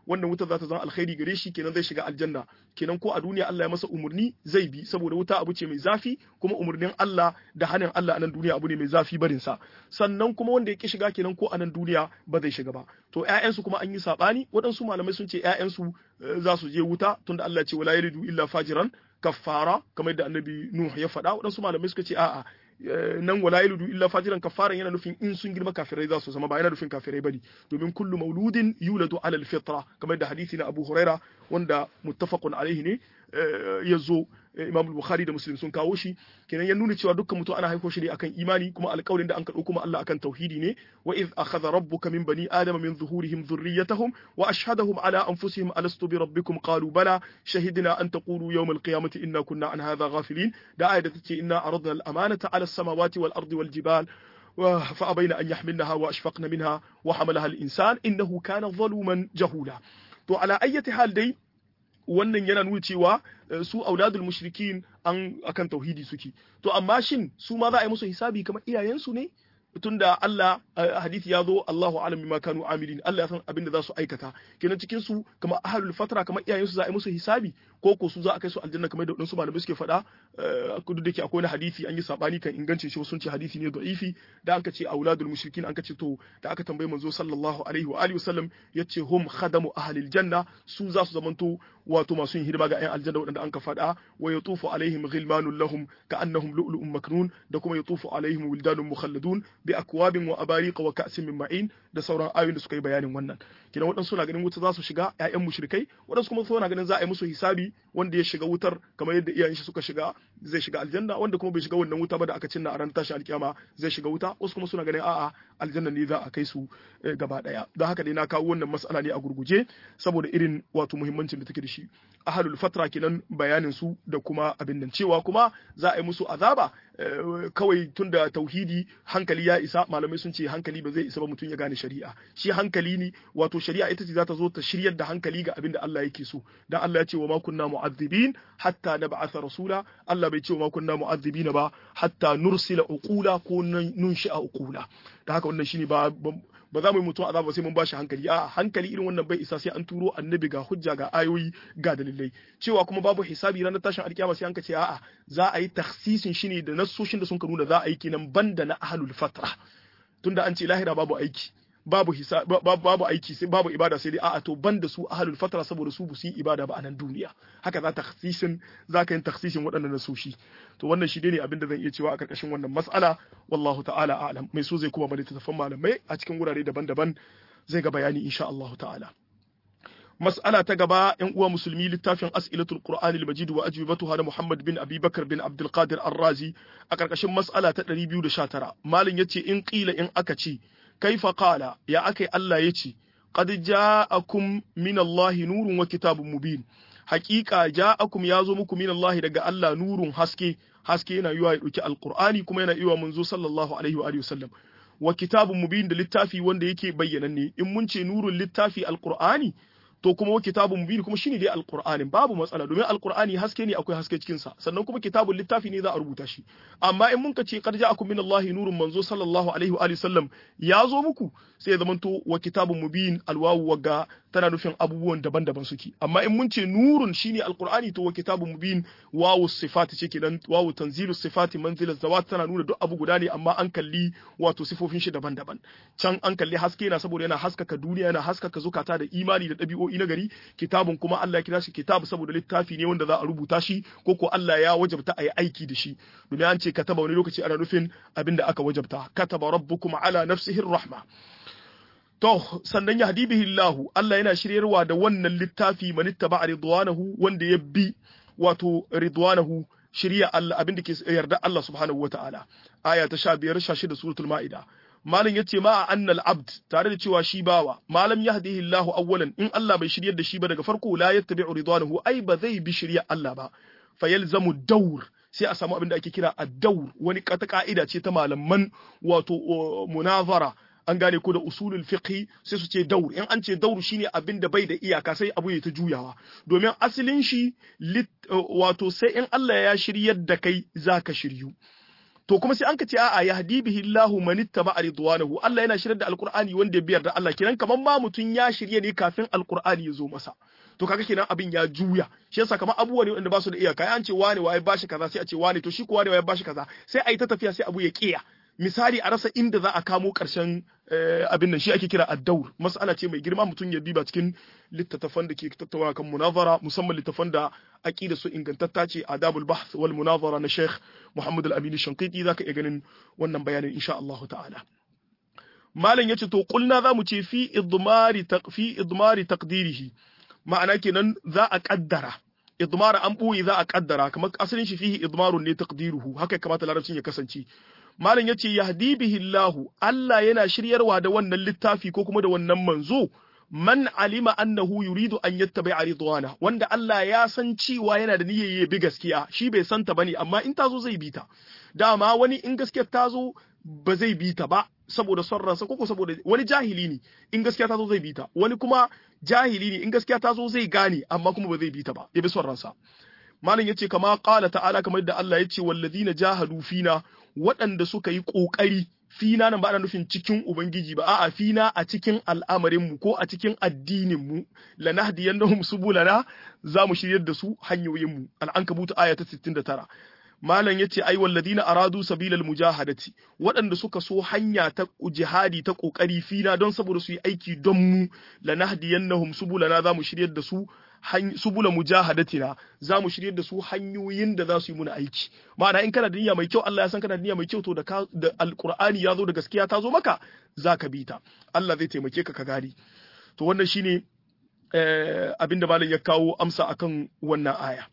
wannan wuta za ta zama alkhairi gare shi kenan zai shiga aljanna kenan ko a duniya Allah ya masa umurni zai bi saboda wuta abu ce mai zafi kuma umurnin Allah da hanin Allah a nan duniya abu ne mai zafi barin sa sannan kuma wanda ya ki shiga kenan ko a nan duniya ba zai shiga ba to ƴaƴansu kuma an yi sabani waɗansu malamai sun ce ƴaƴansu za su je wuta tunda Allah ya ce wala yaridu illa fajiran kaffara kamar yadda annabi Nuh ya faɗa waɗansu malamai suka ce a'a nan wala yalidu illa fajiran kafaran yana nufin in sun girma kafirai za su zama ba yana nufin kafirai bane domin kullu mauludin yuladu ala alfitra kamar da hadisi na Abu Huraira wanda muttafaqun alaihi ne ya zo Imam Bukhari da Muslim sun kawo shi kenan ya nuna cewa dukkan mutum ana haifo shi ne akan imani kuma alƙawarin da an kaɗo kuma Allah akan tauhidi ne wa iz akhadha rabbuka min bani adama min zuhurihim dhurriyyatahum wa ashhadahum ala anfusihim alastu bi rabbikum qalu bala shahidna an taqulu yawm alqiyamati inna kunna an hadha ghafilin da ayat da take inna aradna al-amanata ala as-samawati wal ardi wal jibal فأبين أن يحملنها وأشفقن منها وحملها الإنسان إنه كان ظلوما جهولا to ala ayyati hal dai wannan yana nuna cewa su auladul mushrikin an akan tauhidi suke to amma shin su ma za a yi musu hisabi kamar iyayensu ne tunda Allah hadisi ya zo Allahu alam bima kanu amilin Allah ya san abin da za su aikata kenan cikin su kamar ahlul fatra kamar iyayensu za a yi musu hisabi ko ko su za a kai su aljanna kamar da wadansu malamai suke faɗa kudu da ke akwai wani hadisi an yi sabani kan ingancin shi sun ce hadisi ne da'ifi da anka ce auladul mushrikin anka ce to da aka tambaye manzo sallallahu alaihi wa alihi wasallam yace hum khadamu ahlil janna su za su zamanto wato masu yin hidima ga ayan aljanna wadanda anka faɗa wa yatufu alaihim ghilmanun lahum ka'annahum lu'lu'un maknun da kuma yatufu alaihim wildanun mukhalladun bi akwabin wa abariqa wa ka'sin min ma'in da sauran ayoyin da suka yi bayanin wannan kidan waɗansu na ganin wuta za su shiga ƴaƴan mushrikai waɗansu kuma suna ganin za a yi musu hisabi wanda ya shiga wutar kamar yadda iyayen shi suka shiga zai shiga aljanna wanda kuma bai shiga wannan wuta ba da aka cinna a ran tashi alkiyama zai shiga wuta wasu kuma suna ganin a'a aljanna ne za a kai su gaba daya don haka dai na kawo wannan mas'ala ne a gurguje saboda irin wato muhimmancin da take da shi ahlul fatra kenan bayanin su da kuma abin nan cewa kuma za a yi musu azaba kawai tunda tauhidi hankali ya isa malamai sun ce hankali ba zai isa ba mutum ya gane shari'a shi hankali ne wato shari'a ita ce za ta zo ta shiryar da hankali ga abin da Allah yake so dan Allah ya ce wa ma kunna mu'azzibin hatta nab'atha rasula Allah bai ce wa ma kunna mu'azzibina ba hatta nursila uqula ko nunshi'a uqula da haka wannan shine ba ba za mu yi mutum azaba sai mun bashi hankali a hankali irin wannan bai isa sai an turo annabi ga hujja ga ayoyi ga dalilai cewa kuma babu hisabi ranar tashin alkiyama sai an ce a'a za a yi takhsisin shi ne da nassoshin da sun ka nuna za a yi kenan banda na ahlul fatra tunda an ce lahira babu aiki babu hisa babu aiki sai babu ibada sai dai a'a to banda su ahlul fatra saboda su bu su yi ibada ba a nan duniya haka za takhsisin za ka yin takhsisin waɗannan nasoshi to wannan shi ne abin da zan iya cewa a karkashin wannan mas'ala wallahu ta'ala a'lam mai so zai kuma bari tafan malamai a cikin wurare daban-daban zai ga bayani insha Allah ta'ala mas'ala ta gaba yan uwa musulmi littafin as'ilatul qur'ani al-majid wa ajwibatuha da Muhammad bin Abi Bakar bin Abdul Qadir Ar-Razi a karkashin mas'ala ta 219 malin yace in qila in aka ce kaifa qala ya akai Allah yace qad ja'akum min Allah nurun wa kitabun mubin haqiqa ja'akum yazo muku min Allah daga Allah nurun haske haske yana yiwa ya dauki alqur'ani kuma yana yiwa manzo sallallahu alaihi wa alihi wasallam wa kitabun mubin da littafi wanda yake bayyananne in mun ce nurun littafi alqur'ani to kuma wa kitabun mubin kuma shine dai alqur'anin babu matsala domin alqur'ani haske ne akwai haske cikin sa sannan kuma kitabun littafi ne za a rubuta shi amma in mun ka ce qad ja'akum min Allahi nurun manzo sallallahu alaihi wa alihi sallam ya zo muku sai ya zamanto wa kitabun mubin alwawu waga tana nufin abubuwan daban-daban suke amma in mun ce nurun shine alqur'ani to wa kitabun mubin wawu sifati ce kenan wawu tanzilu sifati manzilat zawat tana nuna duk abu guda ne amma an kalli wato sifofin shi daban-daban can an kalli haske na saboda yana haskaka duniya yana haskaka zukata da imani da ɗabi'o'i na gari kitabun kuma Allah ya kira shi kitabu saboda littafi ne wanda za a rubuta shi ko ko Allah ya wajabta a yi aiki da shi domin an ce kataba wani lokaci ana nufin abin da aka wajabta kataba rabbukum ala nafsihi rahma to sannan ya hadi bihi Allah Allah yana shiryarwa da wannan littafi man ittaba ridwanahu wanda ya bi wato ridwanahu shirya Allah abin da ke yarda Allah subhanahu wataala aya ta 15 16 suratul maida malam yace ma annal abd tare da cewa shi bawa malam yahdihi Allahu awwalan in Allah bai shiryar da shi ba daga farko la yattabi'u ridwanahu ai ba zai bi shirya Allah ba fayalzamu dawr sai a samu abin da ake kira ad-dawr wani kata ka'ida ce ta malaman wato munazara an gane ko da usulul fiqh sai su ce daur in an ce daur shine abin da bai da iyaka sai abu ya ta juyawa domin asalin shi wato sai in Allah ya shiryar da kai zaka shiryu to kuma sai an ka ce a'a yahdi bihi Allahu man ittaba ridwanahu Allah yana shiryar da alqur'ani wanda ya biyar da Allah kenan kaman ma mutun ya shirye ne kafin alqur'ani ya zo masa to kaga kenan abin ya juya shi yasa kamar abubuwa ne wanda ba su da iyaka an ce wane waye bashi kaza sai a ce wane to shi ko wane waye bashi kaza sai a yi ta tafiya sai abu ya kiya misali a rasa inda za a kamo ƙarshen abin nan shi ake kira addaur mas'ala ce mai girma mutum ya diba cikin littattafan da ke tattauna kan munazara musamman littattafan da aqida su ingantatta ce adabul bahth wal munazara na Sheikh Muhammad al-Amin Shanqiti zaka iya ganin wannan bayanin insha Allah ta'ala malam yace to kulna zamu ce fi idmari fi idmari taqdirihi ma'ana kenan za a kaddara idmara an buyi za a kaddara kamar asalin shi fihi idmarun ne taqdiruhu haka kamata larabcin ya kasance malam yace yahdi bihi Allah Allah yana shiryarwa da wannan littafi ko kuma da wannan manzo man alima annahu yuridu an yattabi'a ridwana wanda Allah ya san cewa yana da niyyar ya bi gaskiya shi bai san ta bane amma in tazo zai bi ta dama wani in gaskiyar tazo ba zai bi ta ba saboda son ransa ko saboda wani jahili ne in gaskiya tazo zai bi ta wani kuma jahili ne in gaskiya tazo zai gane amma kuma ba zai bi ta ba ya bi son ransa malam yace kama qala ta'ala kamar da Allah yace wallazina jahadu fina waɗanda suka yi ƙoƙari fina nan ba ana nufin cikin ubangiji ba a'a fina a cikin al'amarinmu ko a cikin addininmu lanahdiyannahum subulana za mu shiryar da su hanyoyinmu al'ankabut aya ta 69 malam yace ai walladina aradu sabilal mujahadati waɗanda suka so hanya ta jihadi ta ƙoƙari fina don saboda su yi aiki don mu lanahdiyannahum subulana za mu shiryar da su subula mujahadatina za mu shirye da su hanyoyin da za su yi muna aiki ma'ana in kana da niyya mai kyau Allah ya san kana da niyya mai kyau to da da alqur'ani ya zo da gaskiya ta zo maka za ka bi ta Allah zai taimake ka ka gari to wannan shine eh, abinda malam ya kawo amsa akan wannan aya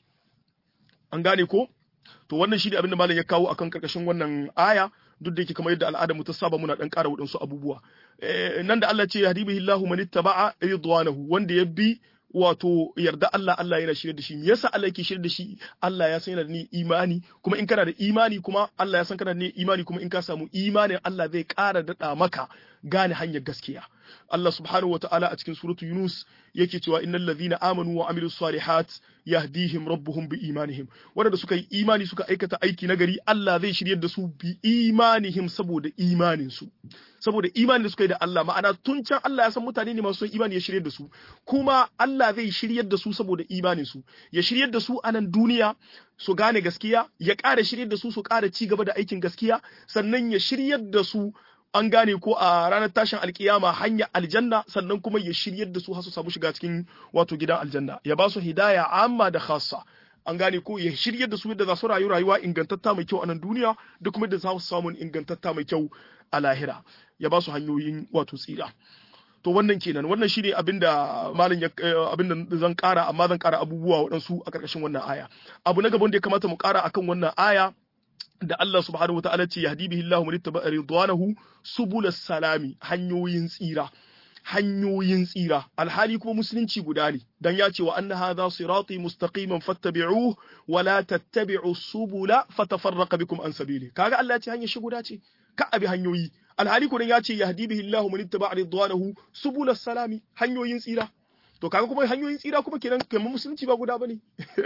an gane ko to wannan shine abinda malam ya kawo akan karkashin wannan aya duk da yake kamar yadda al'ada mu ta saba muna dan ƙara waɗansu abubuwa nan da Allah ce yahdibihi man ittaba'a ridwanahu wanda ya bi wato yarda Allah Allah yana shirye da shi me yasa Allah yake shirye da shi Allah ya san yana da ni imani kuma in kana da imani kuma Allah ya san kana da ni imani kuma in ka samu imanin Allah zai ƙara daɗa maka gane hanyar gaskiya Allah subhanahu wataala a cikin suratu Yunus yake cewa innal ladhina amanu wa amilus salihat yahdihim rabbuhum bi imanihim wanda suka yi imani suka aikata aiki nagari Allah zai shiryar da su bi imanihim saboda imanin su saboda imanin da suka yi da Allah ma'ana tun can Allah ya san mutane ne masu imani ya shiryar da su kuma Allah zai shiryar da su saboda imanin su ya shiryar da su a nan duniya su gane gaskiya ya ƙara shiryar da su su ƙara ci gaba da aikin gaskiya sannan ya shiryar da su an gane ko a ranar tashin alkiyama hanya aljanna sannan kuma ya shiryar da su har su samu shiga cikin wato gidan aljanna ya ba su hidaya amma da khassa an gane ko ya shiryar da su yadda za su rayu rayuwa ingantatta mai kyau a nan duniya da kuma yadda za su samu ingantatta mai kyau a lahira ya ba su hanyoyin wato tsira to wannan kenan wannan shine abinda malam ya abinda zan kara amma zan kara abubuwa waɗansu a ƙarƙashin wannan aya abu na gaban da ya kamata mu kara akan wannan aya da Allah subhanahu wa ta'ala ce yahdi bihi Allahu man ittaba'a ridwanahu subulas salami hanyoyin tsira hanyoyin tsira alhali kuma musulunci guda ne dan ya ce wa anna hadha sirati mustaqiman fattabi'uhu wa la tattabi'u subula fatafarraqa bikum an sabili kaga Allah ya ce hanyar shi guda ce ka abi hanyoyi alhali kuma ya ce yahdi bihi Allahu man ittaba'a ridwanahu subulas salami hanyoyin tsira to kaga kuma hanyoyin tsira kuma kenan kamar musulunci ba guda bane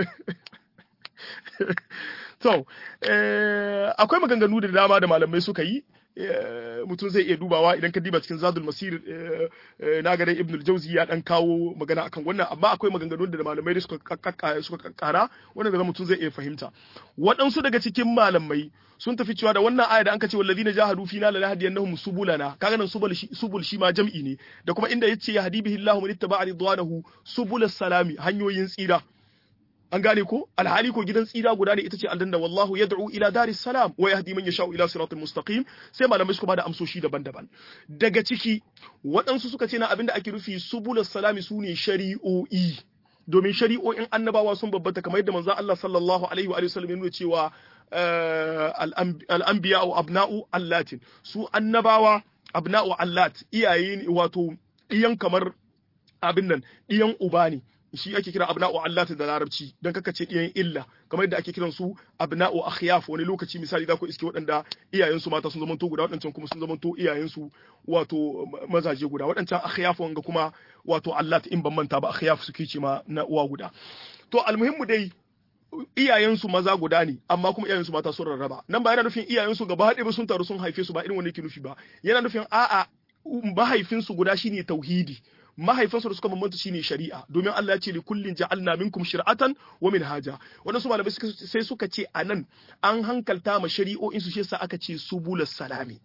To, akwai maganganu da dama da malamai suka yi, mutum zai iya dubawa idan ka diba cikin zadul masir na ga dai ibnul jauzi ya dan kawo magana akan wannan amma akwai maganganu da malamai suka suka kara wanda da mutum zai iya fahimta waɗansu daga cikin malamai sun tafi cewa da wannan aya da an ce wallazina jahadu fina la nahdiyannahum subulana kaga nan subul shi subul shi ma jam'i ne da kuma inda yace yahdi bihi Allahu man ittaba'a ridwanahu subulus salami hanyoyin tsira an gane ko alhali ko gidan tsira guda ne ita ce aljanna wallahu yad'u ila daris salam wa yahdi man yasha'u ila siratal mustaqim sai malamai suka bada amsoshi daban-daban daga ciki waɗansu suka ce na abinda ake rufi subulus salami sune shari'o'i domin shari'o'in annabawa sun babbata kamar yadda manzo Allah sallallahu alaihi wa sallam ya nuna cewa al-anbiya wa abna'u allatin su annabawa abna'u allat iyaye wato iyan kamar abin nan iyan uba ne shi ake kira abna'u allati da larabci dan kaka ce iyayen illa kamar yadda ake kiran su abna'u akhyaf wani lokaci misali za ku iske waɗanda iyayen su mata sun zamanto guda waɗancan kuma sun zamanto iyayen su wato mazaje guda waɗancan akhyaf wanga kuma wato allat in ban manta ba akhyaf suke ce ma na uwa guda to almuhimmu dai iyayensu maza guda ne amma kuma iyayensu mata sun rarraba nan ba yana nufin iyayensu gaba haɗe ba sun taru sun haife su ba irin wanda yake nufi ba yana nufin a'a mahaifinsu guda shine tauhidi mahaifinsu da suka bambanta shine shari'a domin Allah ya ce li kullin ja'alna minkum shir'atan wa minhaja wadansu malamai sai suka ce anan an hankalta ma shari'o'in su shi yasa aka ce subulus salami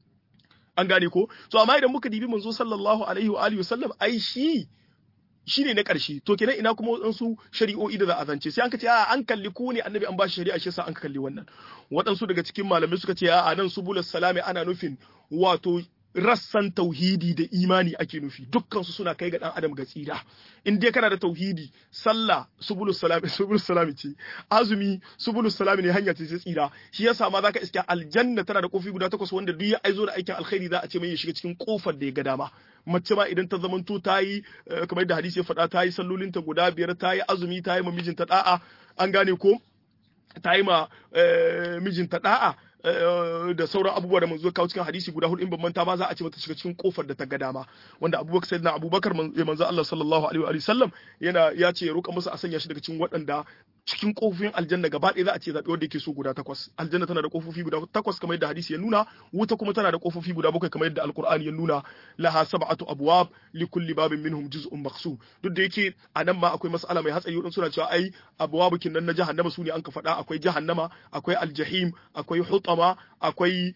an gane ko to amma idan muka dibi manzo sallallahu alaihi wa alihi wasallam ai shi shine na ƙarshe to kenan ina kuma waɗansu shari'o'i da za a zance sai an ka ce a an kalli ku ne annabi an ba shi shari'a shi yasa an kalli wannan waɗansu daga cikin malamai suka ce a nan subulus salami ana nufin wato rassan tauhidi da imani ake nufi dukkansu suna kai ga dan adam ga tsira in dai kana da tauhidi sallah subulus salami subulus salami ce azumi subulus salami ne hanya ce tsira shi yasa ma zaka iska aljanna tana da kofi guda takwas wanda duk ya aizo da aikin alkhairi za a ce mai ya shiga cikin kofar da ya ga dama mace ma idan ta zamanto ta yi kamar da hadisi ya faɗa ta yi sallolinta guda biyar ta yi azumi ta yi ma mijinta da'a an gane ko ta yi ma mijinta da'a da sauran abubuwa da manzo kawo cikin hadisi guda hudu in ban manta ba za a ce mata shiga cikin kofar da ta ga dama wanda abubakar sayyidina abubakar manzo Allah sallallahu alaihi wa sallam yana ya ce ya roƙa musu a sanya shi daga cikin waɗanda cikin kofofin aljanna gaba ɗaya za a ce zaɓi wanda yake so guda takwas aljanna tana da kofofi guda takwas kamar yadda hadisi ya nuna wuta kuma tana da kofofi guda bakwai kamar yadda alqur'ani ya nuna laha sab'atu abwab li kulli babin minhum juz'un maqsum duk da yake a nan ma akwai mas'ala mai hatsari wadin suna cewa ai abwabukin nan na jahannama su ne an ka faɗa akwai jahannama akwai aljahim akwai hutama akwai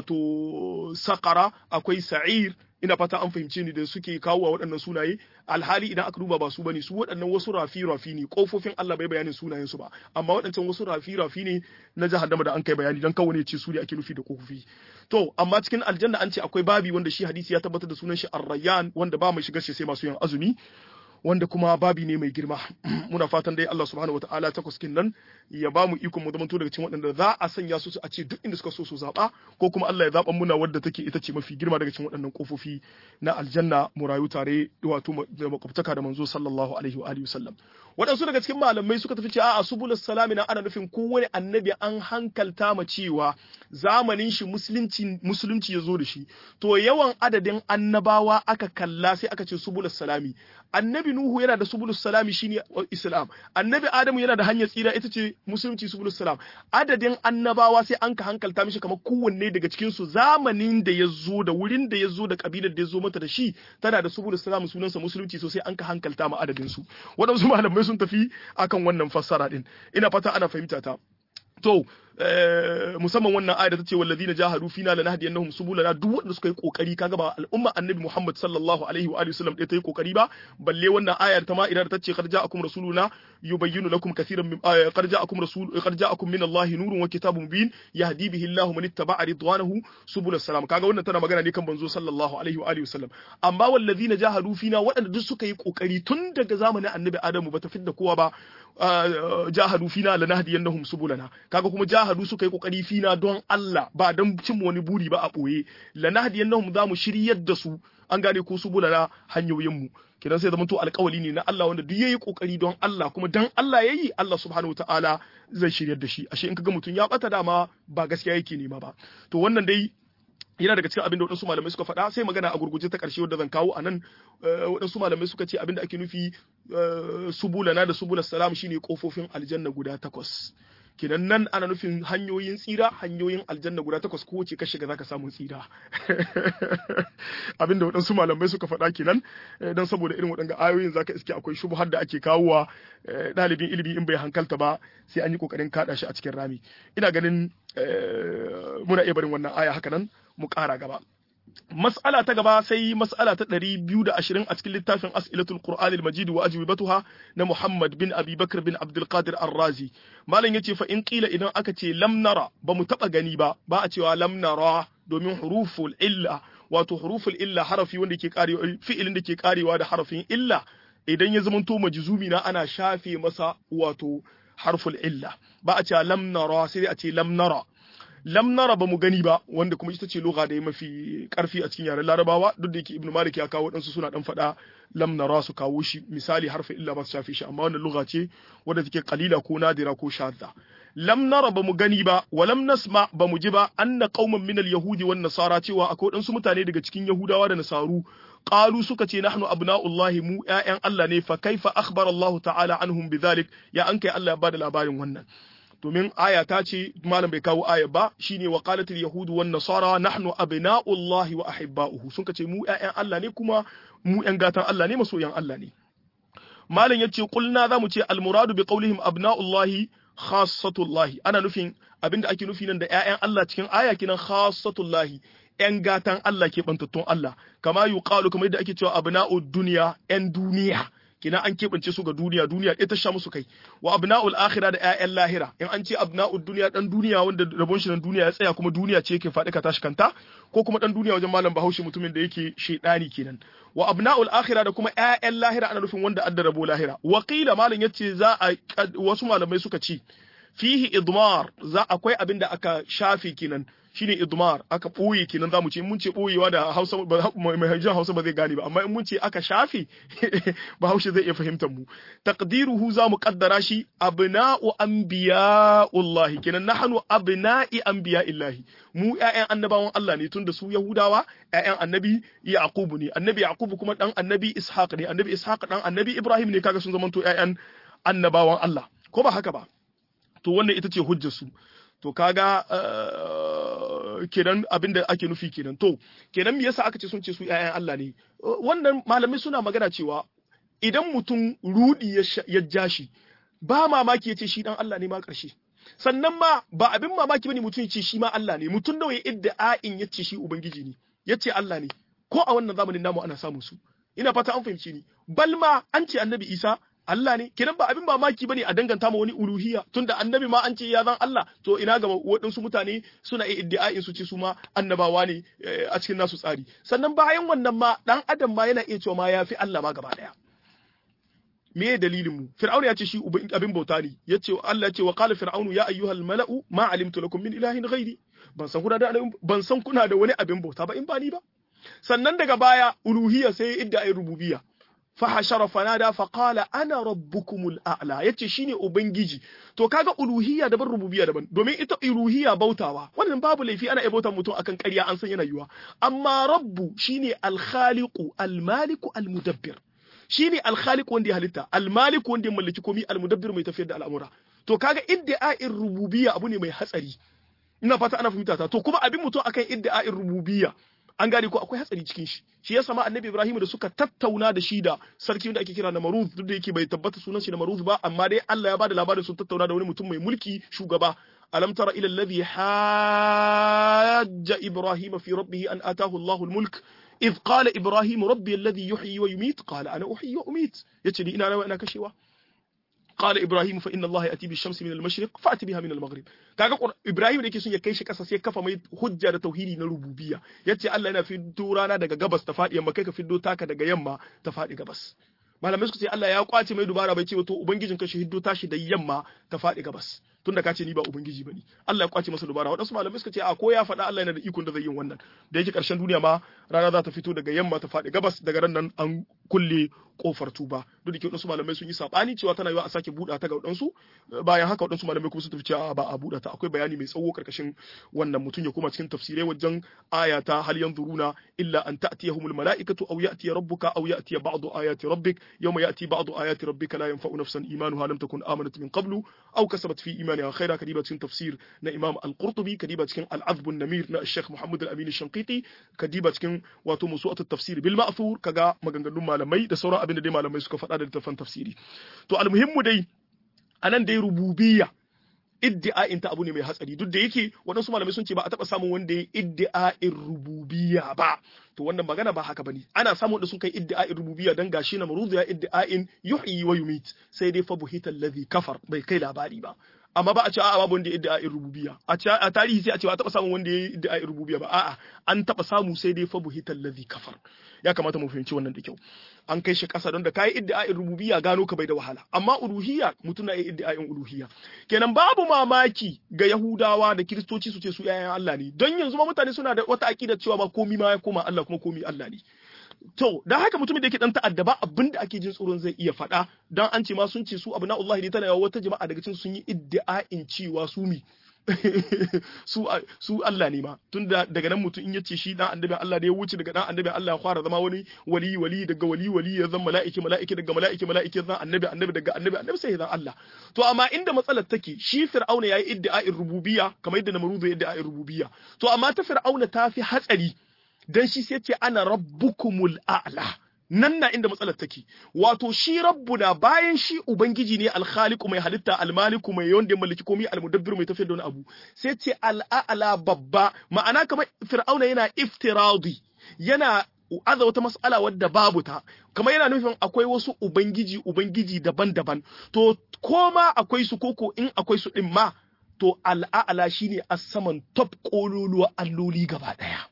wato saqara akwai sa'ir ina fata an fahimce ni da suke kawo waɗannan sunaye alhali idan aka duba ba su bane su waɗannan wasu rafi rafi ne kofofin Allah bai bayanin sunayen su ba amma waɗancan wasu rafi rafi ne na jahannama da an kai bayani dan kawai ne ce su ne ake nufi da kofofi to amma cikin aljanna an ce akwai babi wanda shi hadisi ya tabbatar da sunan shi ar-rayyan wanda ba mai shigar shi sai masu yin azumi wanda kuma babi ne mai girma muna fatan dai Allah subhanahu wataala ta kuskin nan ya ba mu ikon mu zamanto daga cikin waɗanda za a sanya su a ce duk inda suka so su zaɓa ko kuma Allah ya zaɓa muna wadda take ita ce mafi girma daga cikin waɗannan kofofi na aljanna mu rayu tare wato da makwabtaka da manzo sallallahu alaihi wa alihi wasallam waɗansu daga cikin malamai suka tafi cewa a subulus salami na ana nufin kowane annabi an hankalta ma cewa zamanin shi musulunci musulunci ya zo da shi to yawan adadin annabawa aka kalla sai aka ce subulus salami annabi nuhu yana da subulus salami shine islam annabi adamu yana da hanyar tsira ita ce musulunci subulus salam adadin annabawa sai an ka hankalta mishi kamar kowanne daga cikin su zamanin da ya zo da wurin da ya zo da kabilar da ya zo mata da shi tana da subulus salam sunansa musulunci sosai an ka hankalta ma adadin su waɗansu malamai sun tafi akan wannan fassara din ina fata ana fahimta ta to musamman wannan ayar ta ce walladina jahadu fina lanahdiyannahum subulana duk wanda suka yi kokari kaga ba al'umma annabi Muhammad sallallahu alaihi wa alihi wasallam ta yi kokari ba balle wannan ayar ta ma idan ta ce qad ja'akum rasuluna yubayyinu lakum katiran min qad ja'akum rasul qad ja'akum min Allah nurun wa kitabun mubin yahdi bihi Allah man ittaba'a ridwanahu subul salam kaga wannan tana magana ne kan banzo sallallahu alaihi wa alihi wasallam amma walladina jahadu fina waɗanda duk suka yi kokari tun daga zamanin annabi Adamu ba ta fidda kowa ba jahadu fina lanahdiyannahum subulana kaga kuma jahadu suka yi kokari fina don Allah ba don cin wani buri ba a boye lanahdiyannahum za mu shiryar da su an gane ko subulana hanyoyin mu kidan sai zamanto alƙawali ne na Allah wanda duk yayi kokari don Allah kuma dan Allah yayi Allah subhanahu wataala zai shiryar da shi ashe in kaga mutum ya bata dama ba gaskiya yake nema ba to wannan dai yana daga cikin abin da waɗansu malamai suka faɗa sai magana a gurguje ta ƙarshe wadda zan kawo a nan waɗansu malamai suka ce abin da ake nufi subulana da subula salam shine kofofin aljanna guda takwas kenan nan ana nufin hanyoyin tsira hanyoyin aljanna guda takwas ko wace ka shiga zaka samu tsira abin da waɗansu malamai suka faɗa kenan don saboda irin waɗanga ayoyin zaka iske akwai shubuhar da ake kawowa ɗalibin ilimi in bai hankalta ba sai an yi ƙoƙarin kaɗa shi a cikin rami ina ganin muna iya barin wannan aya haka nan mu ƙara gaba. Mas'ala ta gaba sai mas'ala ta ɗari biyu da ashirin a cikin littafin As'ilatul Qur'an al-Majid wa ajwibatuha na Muhammad bin Abi Bakr bin Abdul Qadir Ar-Razi. Malam yace fa in qila idan aka ce lam nara ba mu taba gani ba ba a cewa lam nara domin huruful illa wato huruful illa harafi wanda ke karewa fi'ilin da ke karewa da harafin illa idan ya zamanto majzumi na ana shafe masa wato harful illa ba a cewa lam nara sai a ce lam nara lam nara ba mu gani ba wanda kuma ita ce lugha da ya mafi karfi a cikin yaren larabawa duk da yake ibnu malik ya kawo wadansu suna dan faɗa lam nara su kawo shi misali harfi illa ba su shafe shi amma wannan lugha ce wadda take qalila ko nadira ko shadda lam nara ba mu gani ba wa lam nasma ba mu ji ba anna qauman min al yahudi wan nasara cewa akwai wadansu mutane daga cikin yahudawa da nasaru qalu suka ce nahnu abna'ullahi mu ƴaƴan Allah ne fa kaifa akhbara Allah ta'ala anhum bidhalik ya an kai Allah ya bada labarin wannan domin aya ta ce malam bai kawo aya ba shine wa qalat al yahud wan nasara nahnu abna'ullahi wa ahibba'uhu sun ce mu ƴaƴan Allah ne kuma mu ƴan gatan Allah ne masoyan Allah ne malam yace qulna zamu ce al muradu bi qawlihim abna'ullahi khassatullahi ana nufin abinda ake nufi nan da ƴaƴan Allah cikin aya kinan khassatullahi ƴan gatan Allah ke bantattun Allah kama yuqalu kamar yadda ake cewa abna'ud dunya ƴan duniya kina an keɓance su ga duniya duniya ɗaya ta sha musu kai wa abna'ul akhirah da ƴaƴan lahira in an ce abna'ud duniya dan duniya wanda rabon shi nan duniya ya tsaya kuma duniya ce yake faɗi ka tashi kanta ko kuma dan duniya wajen malam Bahaushe mutumin da yake shedani kenan wa abna'ul akhirah da kuma ƴaƴan lahira ana nufin wanda adda rabo lahira wa qila malam yace za a wasu malamai suka ce fihi idmar za akwai abin da aka shafe kenan shine idmar aka boye kenan zamu ce mun ce boyewa da Hausa mai hajjan Hausa ba zai gane ba amma in mun ce aka shafe Bahaushe zai iya fahimtar mu taqdiruhu zamu kaddara shi abna'u anbiya'ullahi kenan nahnu abna'i anbiya'illahi mu ƴaƴan annabawan Allah ne tunda su Yahudawa ƴaƴan annabi Yaqub ne annabi Yaqub kuma dan annabi Ishaq ne annabi Ishaq dan annabi Ibrahim ne kaga sun zamanto ƴaƴan annabawan Allah ko ba haka ba to wannan ita ce hujjar su to kaga kenan abin da ake nufi kenan to kenan me yasa aka ce sun ce su ƴaƴan Allah ne wannan malamai suna magana cewa idan mutum rudi ya ja shi ba mamaki ya ce shi dan Allah ne ma ƙarshe sannan ma ba abin mamaki bane mutum ya ce shi ma Allah ne mutum nawa ya idda'in ya ce shi ubangiji ne ya ce Allah ne ko a wannan zamanin namu ana samun su ina fata an fahimci ni balma an ce annabi Isa Allah ne kenan ba abin mamaki bane a danganta ma wani uluhiyya tunda annabi ma an ce ya zan Allah to ina ga waɗansu mutane suna iya iddia'in su ce su ma annabawa ne a cikin nasu tsari sannan bayan wannan ma dan adam ma yana iya cewa ma yafi Allah ma gaba daya me dalilin mu fir'auna ya ce shi abin bauta ne yace Allah ya ce wa qala fir'aunu ya ayyuhal mala'u ma alimtu lakum min ilahin ghairi ban san kuna da ban san kuna da wani abin bauta ba in ba ni ba sannan daga baya uluhiyya sai idda rububiyya fahashara fanada faqala ana rabbukumul a'la yace shine ubangiji to kaga uluhiyya daban rububiyya daban domin ita uluhiyya bautawa wannan babu laifi ana bauta mutum akan ƙarya an san yana yiwa amma rabbu shine al-khaliqu al-maliku al-mudabbir shine al-khaliq wanda ya halitta al-malik wanda ya mallaki komai al-mudabbir mai tafiyar da al'amura to kaga iddi'a'in rububiyya abu ne mai hatsari ina fata ana fahimta ta to kuma abin mutum akan iddi'a'in rububiyya an gane ko akwai hatsari cikin shi shi yasa ma annabi ibrahim da suka tattauna da shi da sarki da ake kira na maruz duk da yake bai tabbata sunan shi na maruz ba amma dai Allah ya bada labarin sun tattauna da wani mutum mai mulki shugaba alam tara ila alladhi hajja ibrahim fi rabbih an atahu Allahu al-mulk إذ قال إبراهيم ربي الذي يحيي ويميت قال أنا أحيي وأميت يتري إنا أنا كشوا قال إبراهيم فإن الله يأتي بالشمس من المشرق فأتي بها من المغرب kaga Ibrahim da yake son ya kai shi kasa sai kafa mai hujja da tauhidi na rububiyya yace Allah yana fiddo rana daga gabas ta faɗi yamma kai ka fiddo taka daga yamma ta faɗi gabas malamai suka ce Allah ya kwace mai dubara bai ce to ubangijin ka shi hiddo tashi da yamma ta faɗi gabas tunda ka ce ni ba ubangiji bane Allah ya kwace masa dubara wadansu malamai suka ce a ko ya faɗa Allah yana da ikon da zai yin wannan da yake karshen duniya ma rana za ta fito daga yamma ta faɗi gabas daga ran nan an kulle kofar tuba duk da ke wadansu malamai sun yi sabani cewa tana yiwa a sake buɗa ta ga wadansu bayan haka wadansu malamai kuma sun tafi cewa ba a buɗa ta akwai bayani mai tsawo karkashin wannan mutum ya koma cikin tafsirai wajen aya ta hal yanzuruna illa an ta'tiyahumul mala'ikatu aw ya'tiya rabbuka aw ya'tiya ba'du ayati rabbik yawma ya'ti ba'du ayati rabbika la yanfa'u nafsan imanuha lam takun amanat min qablu aw kasabat fi imaniha khaira kadiba cikin tafsir na imam al-qurtubi kadiba cikin al-azb an-namir na sheikh muhammad al-amin shanqiti kadiba cikin wato musu'at at-tafsir bil ma'thur kaga maganganun malamai da sauran abin da dai malamai suka faɗa da littafan tafsiri to almuhimmu dai anan dai rububiyya iddi'a'in ta abu ne mai hatsari duk da yake waɗansu malamai sun ce ba a taɓa samun wanda ya iddi'a'in rububiyya ba to wannan magana ba haka bane ana samun da sun kai iddi'a'in rububiyya dan gashi na maruzu ya iddi'a'in yuhyi wa yumit sai dai fa buhita allazi kafar bai kai labari ba amma ba a ce a'a babu wanda ya iddi'a'in rububiyya a ce a tarihi sai a ce ba a taɓa samun wanda ya iddi'a'in rububiyya ba a'a an taɓa samu sai dai fa buhita allazi kafar ya kamata mu fahimci wannan da kyau an kai shi ƙasa don da kayi iddi'a'in rububiyya gano ka bai da wahala amma uluhiyya mutum na yi iddi'a'in uluhiyya kenan babu mamaki ga yahudawa da kiristoci su ce su yayan Allah ne don yanzu ma mutane suna da wata aqida cewa ba komi ma ya koma Allah kuma komi Allah ne to dan haka mutumin da yake dan ta'adda ba abin da ake jin tsoron zai iya faɗa dan an ce ma sun ce su abu na Allah ne tana yawa wata jama'a daga cikin sun yi iddi'a'in cewa su mi su su Allah ne ma tunda daga nan mutum in yace shi dan annabin Allah da ya wuce daga dan annabin Allah ya fara zama wani wali wali daga wali wali ya zama mala'iki mala'iki daga mala'iki mala'iki zan annabi annabi daga annabi annabi sai ya zan Allah to amma inda matsalar take shi fir'auna yayi iddia'in rububiyya kamar yadda namrudu ya iddia'in rububiyya to amma ta fir'auna ta fi hatsari dan shi sai ce ana rabbukumul a'la nan na inda matsalar take wato shi rabbuna bayan shi ubangiji ne alkhaliqu mai halitta almaliku mai yawan da mallaki komai almudabbir mai tafiyar da wani abu sai ce al'a'la babba ma'ana kamar fir'auna yana iftiradi yana aza wata mas'ala wadda babu ta kamar yana nufin akwai wasu ubangiji ubangiji daban-daban to koma akwai su koko in akwai su din ma to al'a'la shine a saman top kololuwa alloli gaba daya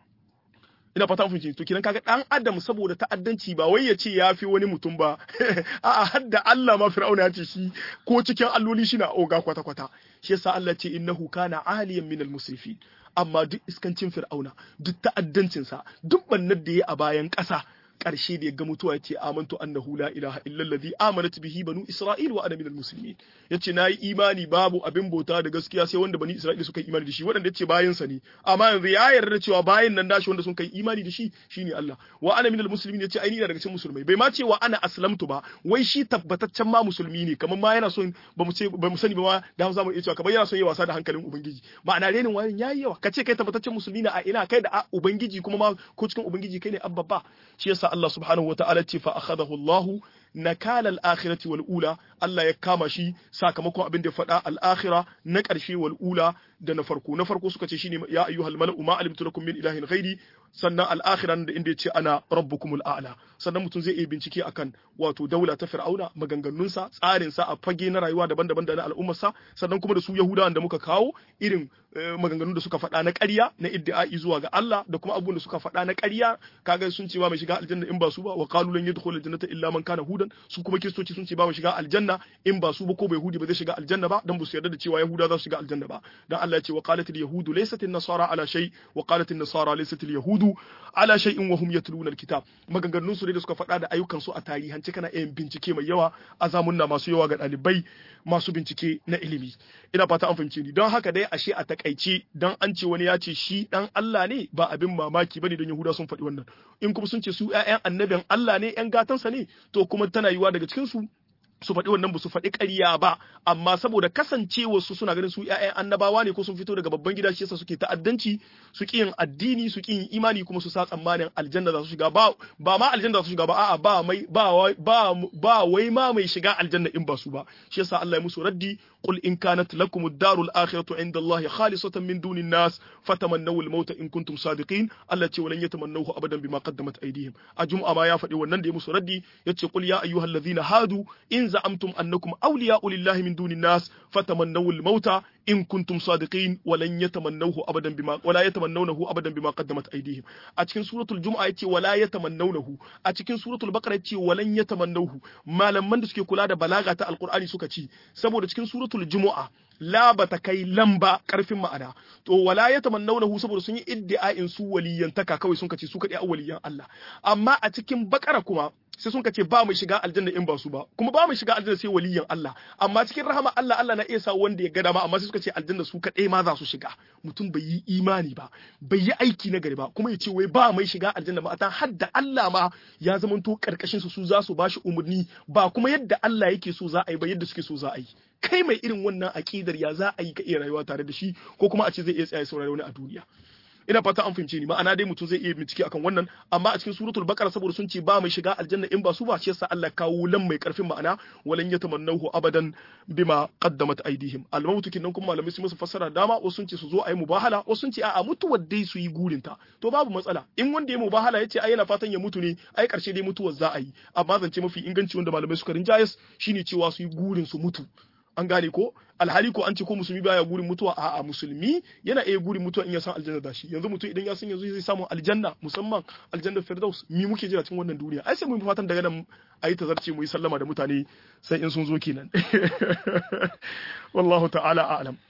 ina fata mun fahimci to kidan kaga dan adam saboda ta'addanci ba wai ya ce ya fi wani mutum ba a'a hadda Allah ma fir'auna ya ce shi ko cikin alloli shi na oga kwata kwata shi yasa Allah ce innahu kana aliyan minal musrifin amma duk iskancin fir'auna duk ta'addancin sa duk bannar da ya a bayan ƙasa ƙarshe da ya ga mutuwa ya ce amantu annahu la ilaha illa allazi amanat bihi banu isra'il wa ana minal muslimin yace nayi imani babu abin bauta da gaskiya sai wanda bani isra'il suka yi imani da shi wanda yace bayan sa ne amma yanzu ya yarda cewa bayan nan dashi wanda sun kai imani da shi shine Allah wa ana minal muslimin yace ai ni daga cikin musulmai bai ma ce wa ana aslamtu ba wai shi tabbataccen ma musulmi ne kamar ma yana son ba mu ce ba mu sani ba ma da za mu iya cewa kamar yana son yi wasa da hankalin ubangiji ma'ana renin wayan yayi yawa kace kai tabbataccen musulmi ne a ina kai da ubangiji kuma ma ko cikin ubangiji kai ne abba shi yasa Allah subhanahu wa ta'ala ce fa akhadahu Allah nakala al-akhirati wal ula Allah ya kama shi sakamakon abin da ya faɗa al-akhira na ƙarshe wal ula da na farko na farko suka ce shine ya ayyuhal mala'u ma alimtu lakum min ilahin ghairi sannan al-akhira da inda yace ana rabbukumul a'la sannan mutum zai iya bincike akan wato daula ta fir'auna maganganunsa tsarin sa a fage na rayuwa daban-daban da na al'ummarsa sannan kuma da su yahudawan da muka kawo irin maganganun da suka faɗa na ƙarya na iddi'ai zuwa ga Allah da kuma abubuwan da suka faɗa na ƙarya kaga sun ce ba mai shiga aljanna in ba su ba wa qalu lan yadkhul aljannata illa man kana hudan su kuma kiristoci sun ce ba mai shiga aljanna in ba su ba ko bai yahudi ba zai shiga aljanna ba dan ba su yarda da cewa yahuda za su shiga aljanna ba dan Allah ya ce wa qalat alyahudu laysat an-nasara ala shay wa qalat an-nasara laysat alyahudu ala shay'in wa hum yatluna alkitab maganganun su da suka faɗa da ayyukan su a tarihance kana yin bincike mai yawa a zamunna masu yawa ga ɗalibai masu bincike na ilimi ina fata an fahimce ni don haka dai ashe a takaice dan an ce wani ya ce shi dan Allah ne ba abin mamaki bane don Yahuda sun faɗi wannan in kuma sun ce su ƴaƴan annabin Allah ne ƴan gatansa ne to kuma tana yiwa daga cikin su su faɗi wannan ba su faɗi ƙarya ba amma saboda kasancewa su suna ganin su ƴaƴan annabawa ne ko sun fito daga babban gida shi yasa suke ta'addanci su ƙi yin addini su ƙi yin imani kuma su sa tsammanin aljanna za su shiga ba ba ma aljanna za su shiga ba a'a ba mai ba ba ba wai ma mai shiga aljanna in ba su ba shi yasa Allah ya musu raddi qul in kanat lakum ad-darul akhiratu inda Allah khalisatan min dunin nas fatamannaw al-maut in kuntum sadiqin Allah ce walan yatamannahu abadan bima qaddamat aydihim a jum'a ma ya faɗi wannan da ya musu raddi yace qul ya ayyuhallazina hadu in زعمتم أنكم أولياء لله من دون الناس فتمنوا الموت إن كنتم صادقين ولن يتمنوه أبدا بما ولا يتمنونه أبدا بما قدمت أيديهم أتكن سورة الجمعة يتي ولا يتمنونه أتكن سورة البقرة يتي ولن يتمنوه ما لم من دسكي كلا بلاغة القرآن سكتي سبو أتكن سورة الجمعة la ba ta kai lamba karfin ma'ana to wala ya tamannawnahu saboda sun yi iddia'in su waliyantaka kawai sun kace su kadai waliyan Allah amma a cikin bakara kuma sai sun kace ba mu shiga aljanna in ba su ba kuma ba mu shiga aljanna sai waliyan Allah amma cikin rahama Allah Allah na iya sa wanda ya ga dama amma sai suka ce aljanna su kadai ma za su shiga mutum bai yi imani ba bai yi aiki na gari ba kuma ya ce wai ba mai shiga aljanna ba ta hadda Allah ma ya zamanto karkashin su su za su bashi umurni ba kuma yadda Allah yake so za a yi ba yadda suke so za a yi kai mai irin wannan aƙidar ya za a yi ka iya rayuwa tare da shi ko kuma a ce zai iya tsaya saurari wani a duniya ina fata an fahimce ni ma'ana dai mutum zai iya bincike akan wannan amma a cikin suratul baqara saboda sun ce ba mai shiga aljanna in ba su ba shi yasa Allah kawo lan mai karfin ma'ana walan yatamannahu abadan bima qaddamat aydihim al-maut kinan kuma malamai su musu fassara dama wasu sun ce su zo a yi mubahala wasu sun ce a'a mutuwar dai su yi gurinta to babu matsala in wanda ya mubahala yace ai yana fatan ya mutu ne ai karshe dai mutuwar za a yi amma zance mafi inganci wanda malamai suka rinjayes shine cewa su yi gurin su mutu an gane ko alhali ko an ce ko musulmi baya gurin mutuwa a'a musulmi yana iya gurin mutuwa in ya san aljanna da shi yanzu mutum idan ya san yanzu zai samu aljanna musamman aljanna firdaus mi muke jira cikin wannan duniya ai sai mu fatan daga nan ayi tazarce mu yi sallama da mutane sai in sun zo kenan wallahu ta'ala a'lam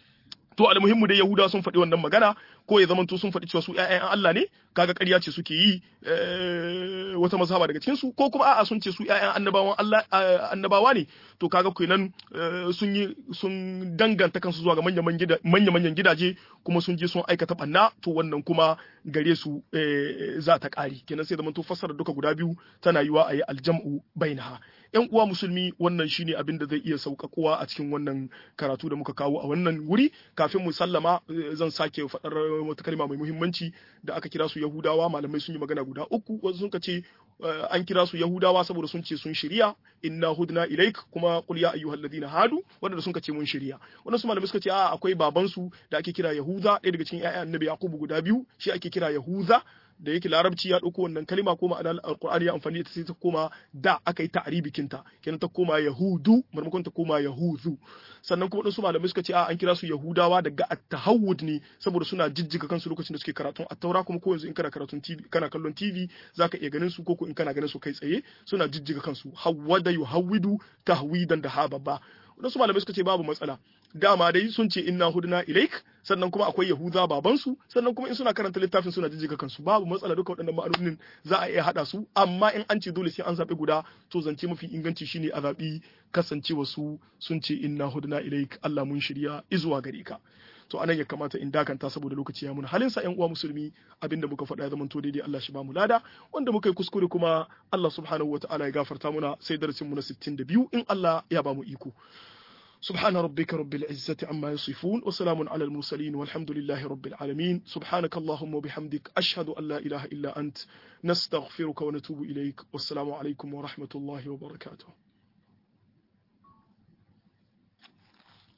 to almuhimmu dai yahuda sun faɗi wannan magana ko ya zamanto sun faɗi cewa su ƴaƴan Allah ne kaga ƙarya ce suke yi wata mazhaba daga cikin su ko kuma a'a sun ce su ƴaƴan annabawan Allah annabawa ne to kaga kenan sun yi sun danganta kansu zuwa ga manyan manyan gidaje kuma sun je sun aikata banna to wannan kuma gare su za ta ƙari kenan sai zamanto fassara duka guda biyu tana yiwa a yi aljam'u bainaha yan uwa musulmi wannan shine abin da zai iya sauƙaƙuwa a cikin wannan karatu da muka kawo a wannan wuri kafin mu sallama zan sake faɗar wata kalma mai muhimmanci da aka kira su yahudawa malamai sun yi magana guda uku wasu sun ce an kira su yahudawa saboda sun ce sun shirya inna hudna ilaik kuma qul ya ayyuhal ladina hadu wanda sun ce mun shirya wannan su malamai suka ce a akwai baban su da ake kira yahuda ɗaya daga cikin ƴaƴan annabi yakubu guda biyu shi ake kira yahuda da yake larabci ya ɗauko wannan kalima ko ma'anar alqur'ani ya amfani da ta sai ta koma da aka yi ta'ribikin ta kenan ta koma yahudu maimakon ta koma yahuzu sannan kuma wasu malamai suka ce a an kira su yahudawa daga at-tahawud ne saboda suna jijjiga kansu lokacin da suke karatun at-taura kuma ko yanzu in kana karatun TV kana kallon TV zaka iya ganin su ko ko in kana ganin su kai tsaye suna jijjiga kansu hawwada yuhawwidu tahwidan da hababa wasu malamai suka ce babu matsala dama dai sun ce inna hudna ilaik sannan kuma akwai yahuda babansu sannan kuma in suna karanta littafin suna jijjiga kansu babu matsala duka waɗannan ma'anonin za a iya haɗa su amma in an ce dole sai an zaɓi guda to zance mafi inganci shine a zaɓi kasancewa su sun ce inna hudna ilaik Allah mun shirya izuwa gare ka to anan ya kamata in dakanta saboda lokaci ya muna halin sa ƴan uwa musulmi abinda muka faɗa ya zamanto daidai Allah shi ba mu lada wanda muka yi kuskure kuma Allah subhanahu wataala ya gafarta muna sai darasin mu na 62 in Allah ya ba mu iko سبحان ربك رب العزة عما يصفون وسلام على المرسلين والحمد لله رب العالمين سبحانك اللهم وبحمدك أشهد أن لا إله إلا أنت نستغفرك ونتوب إليك والسلام عليكم ورحمة الله وبركاته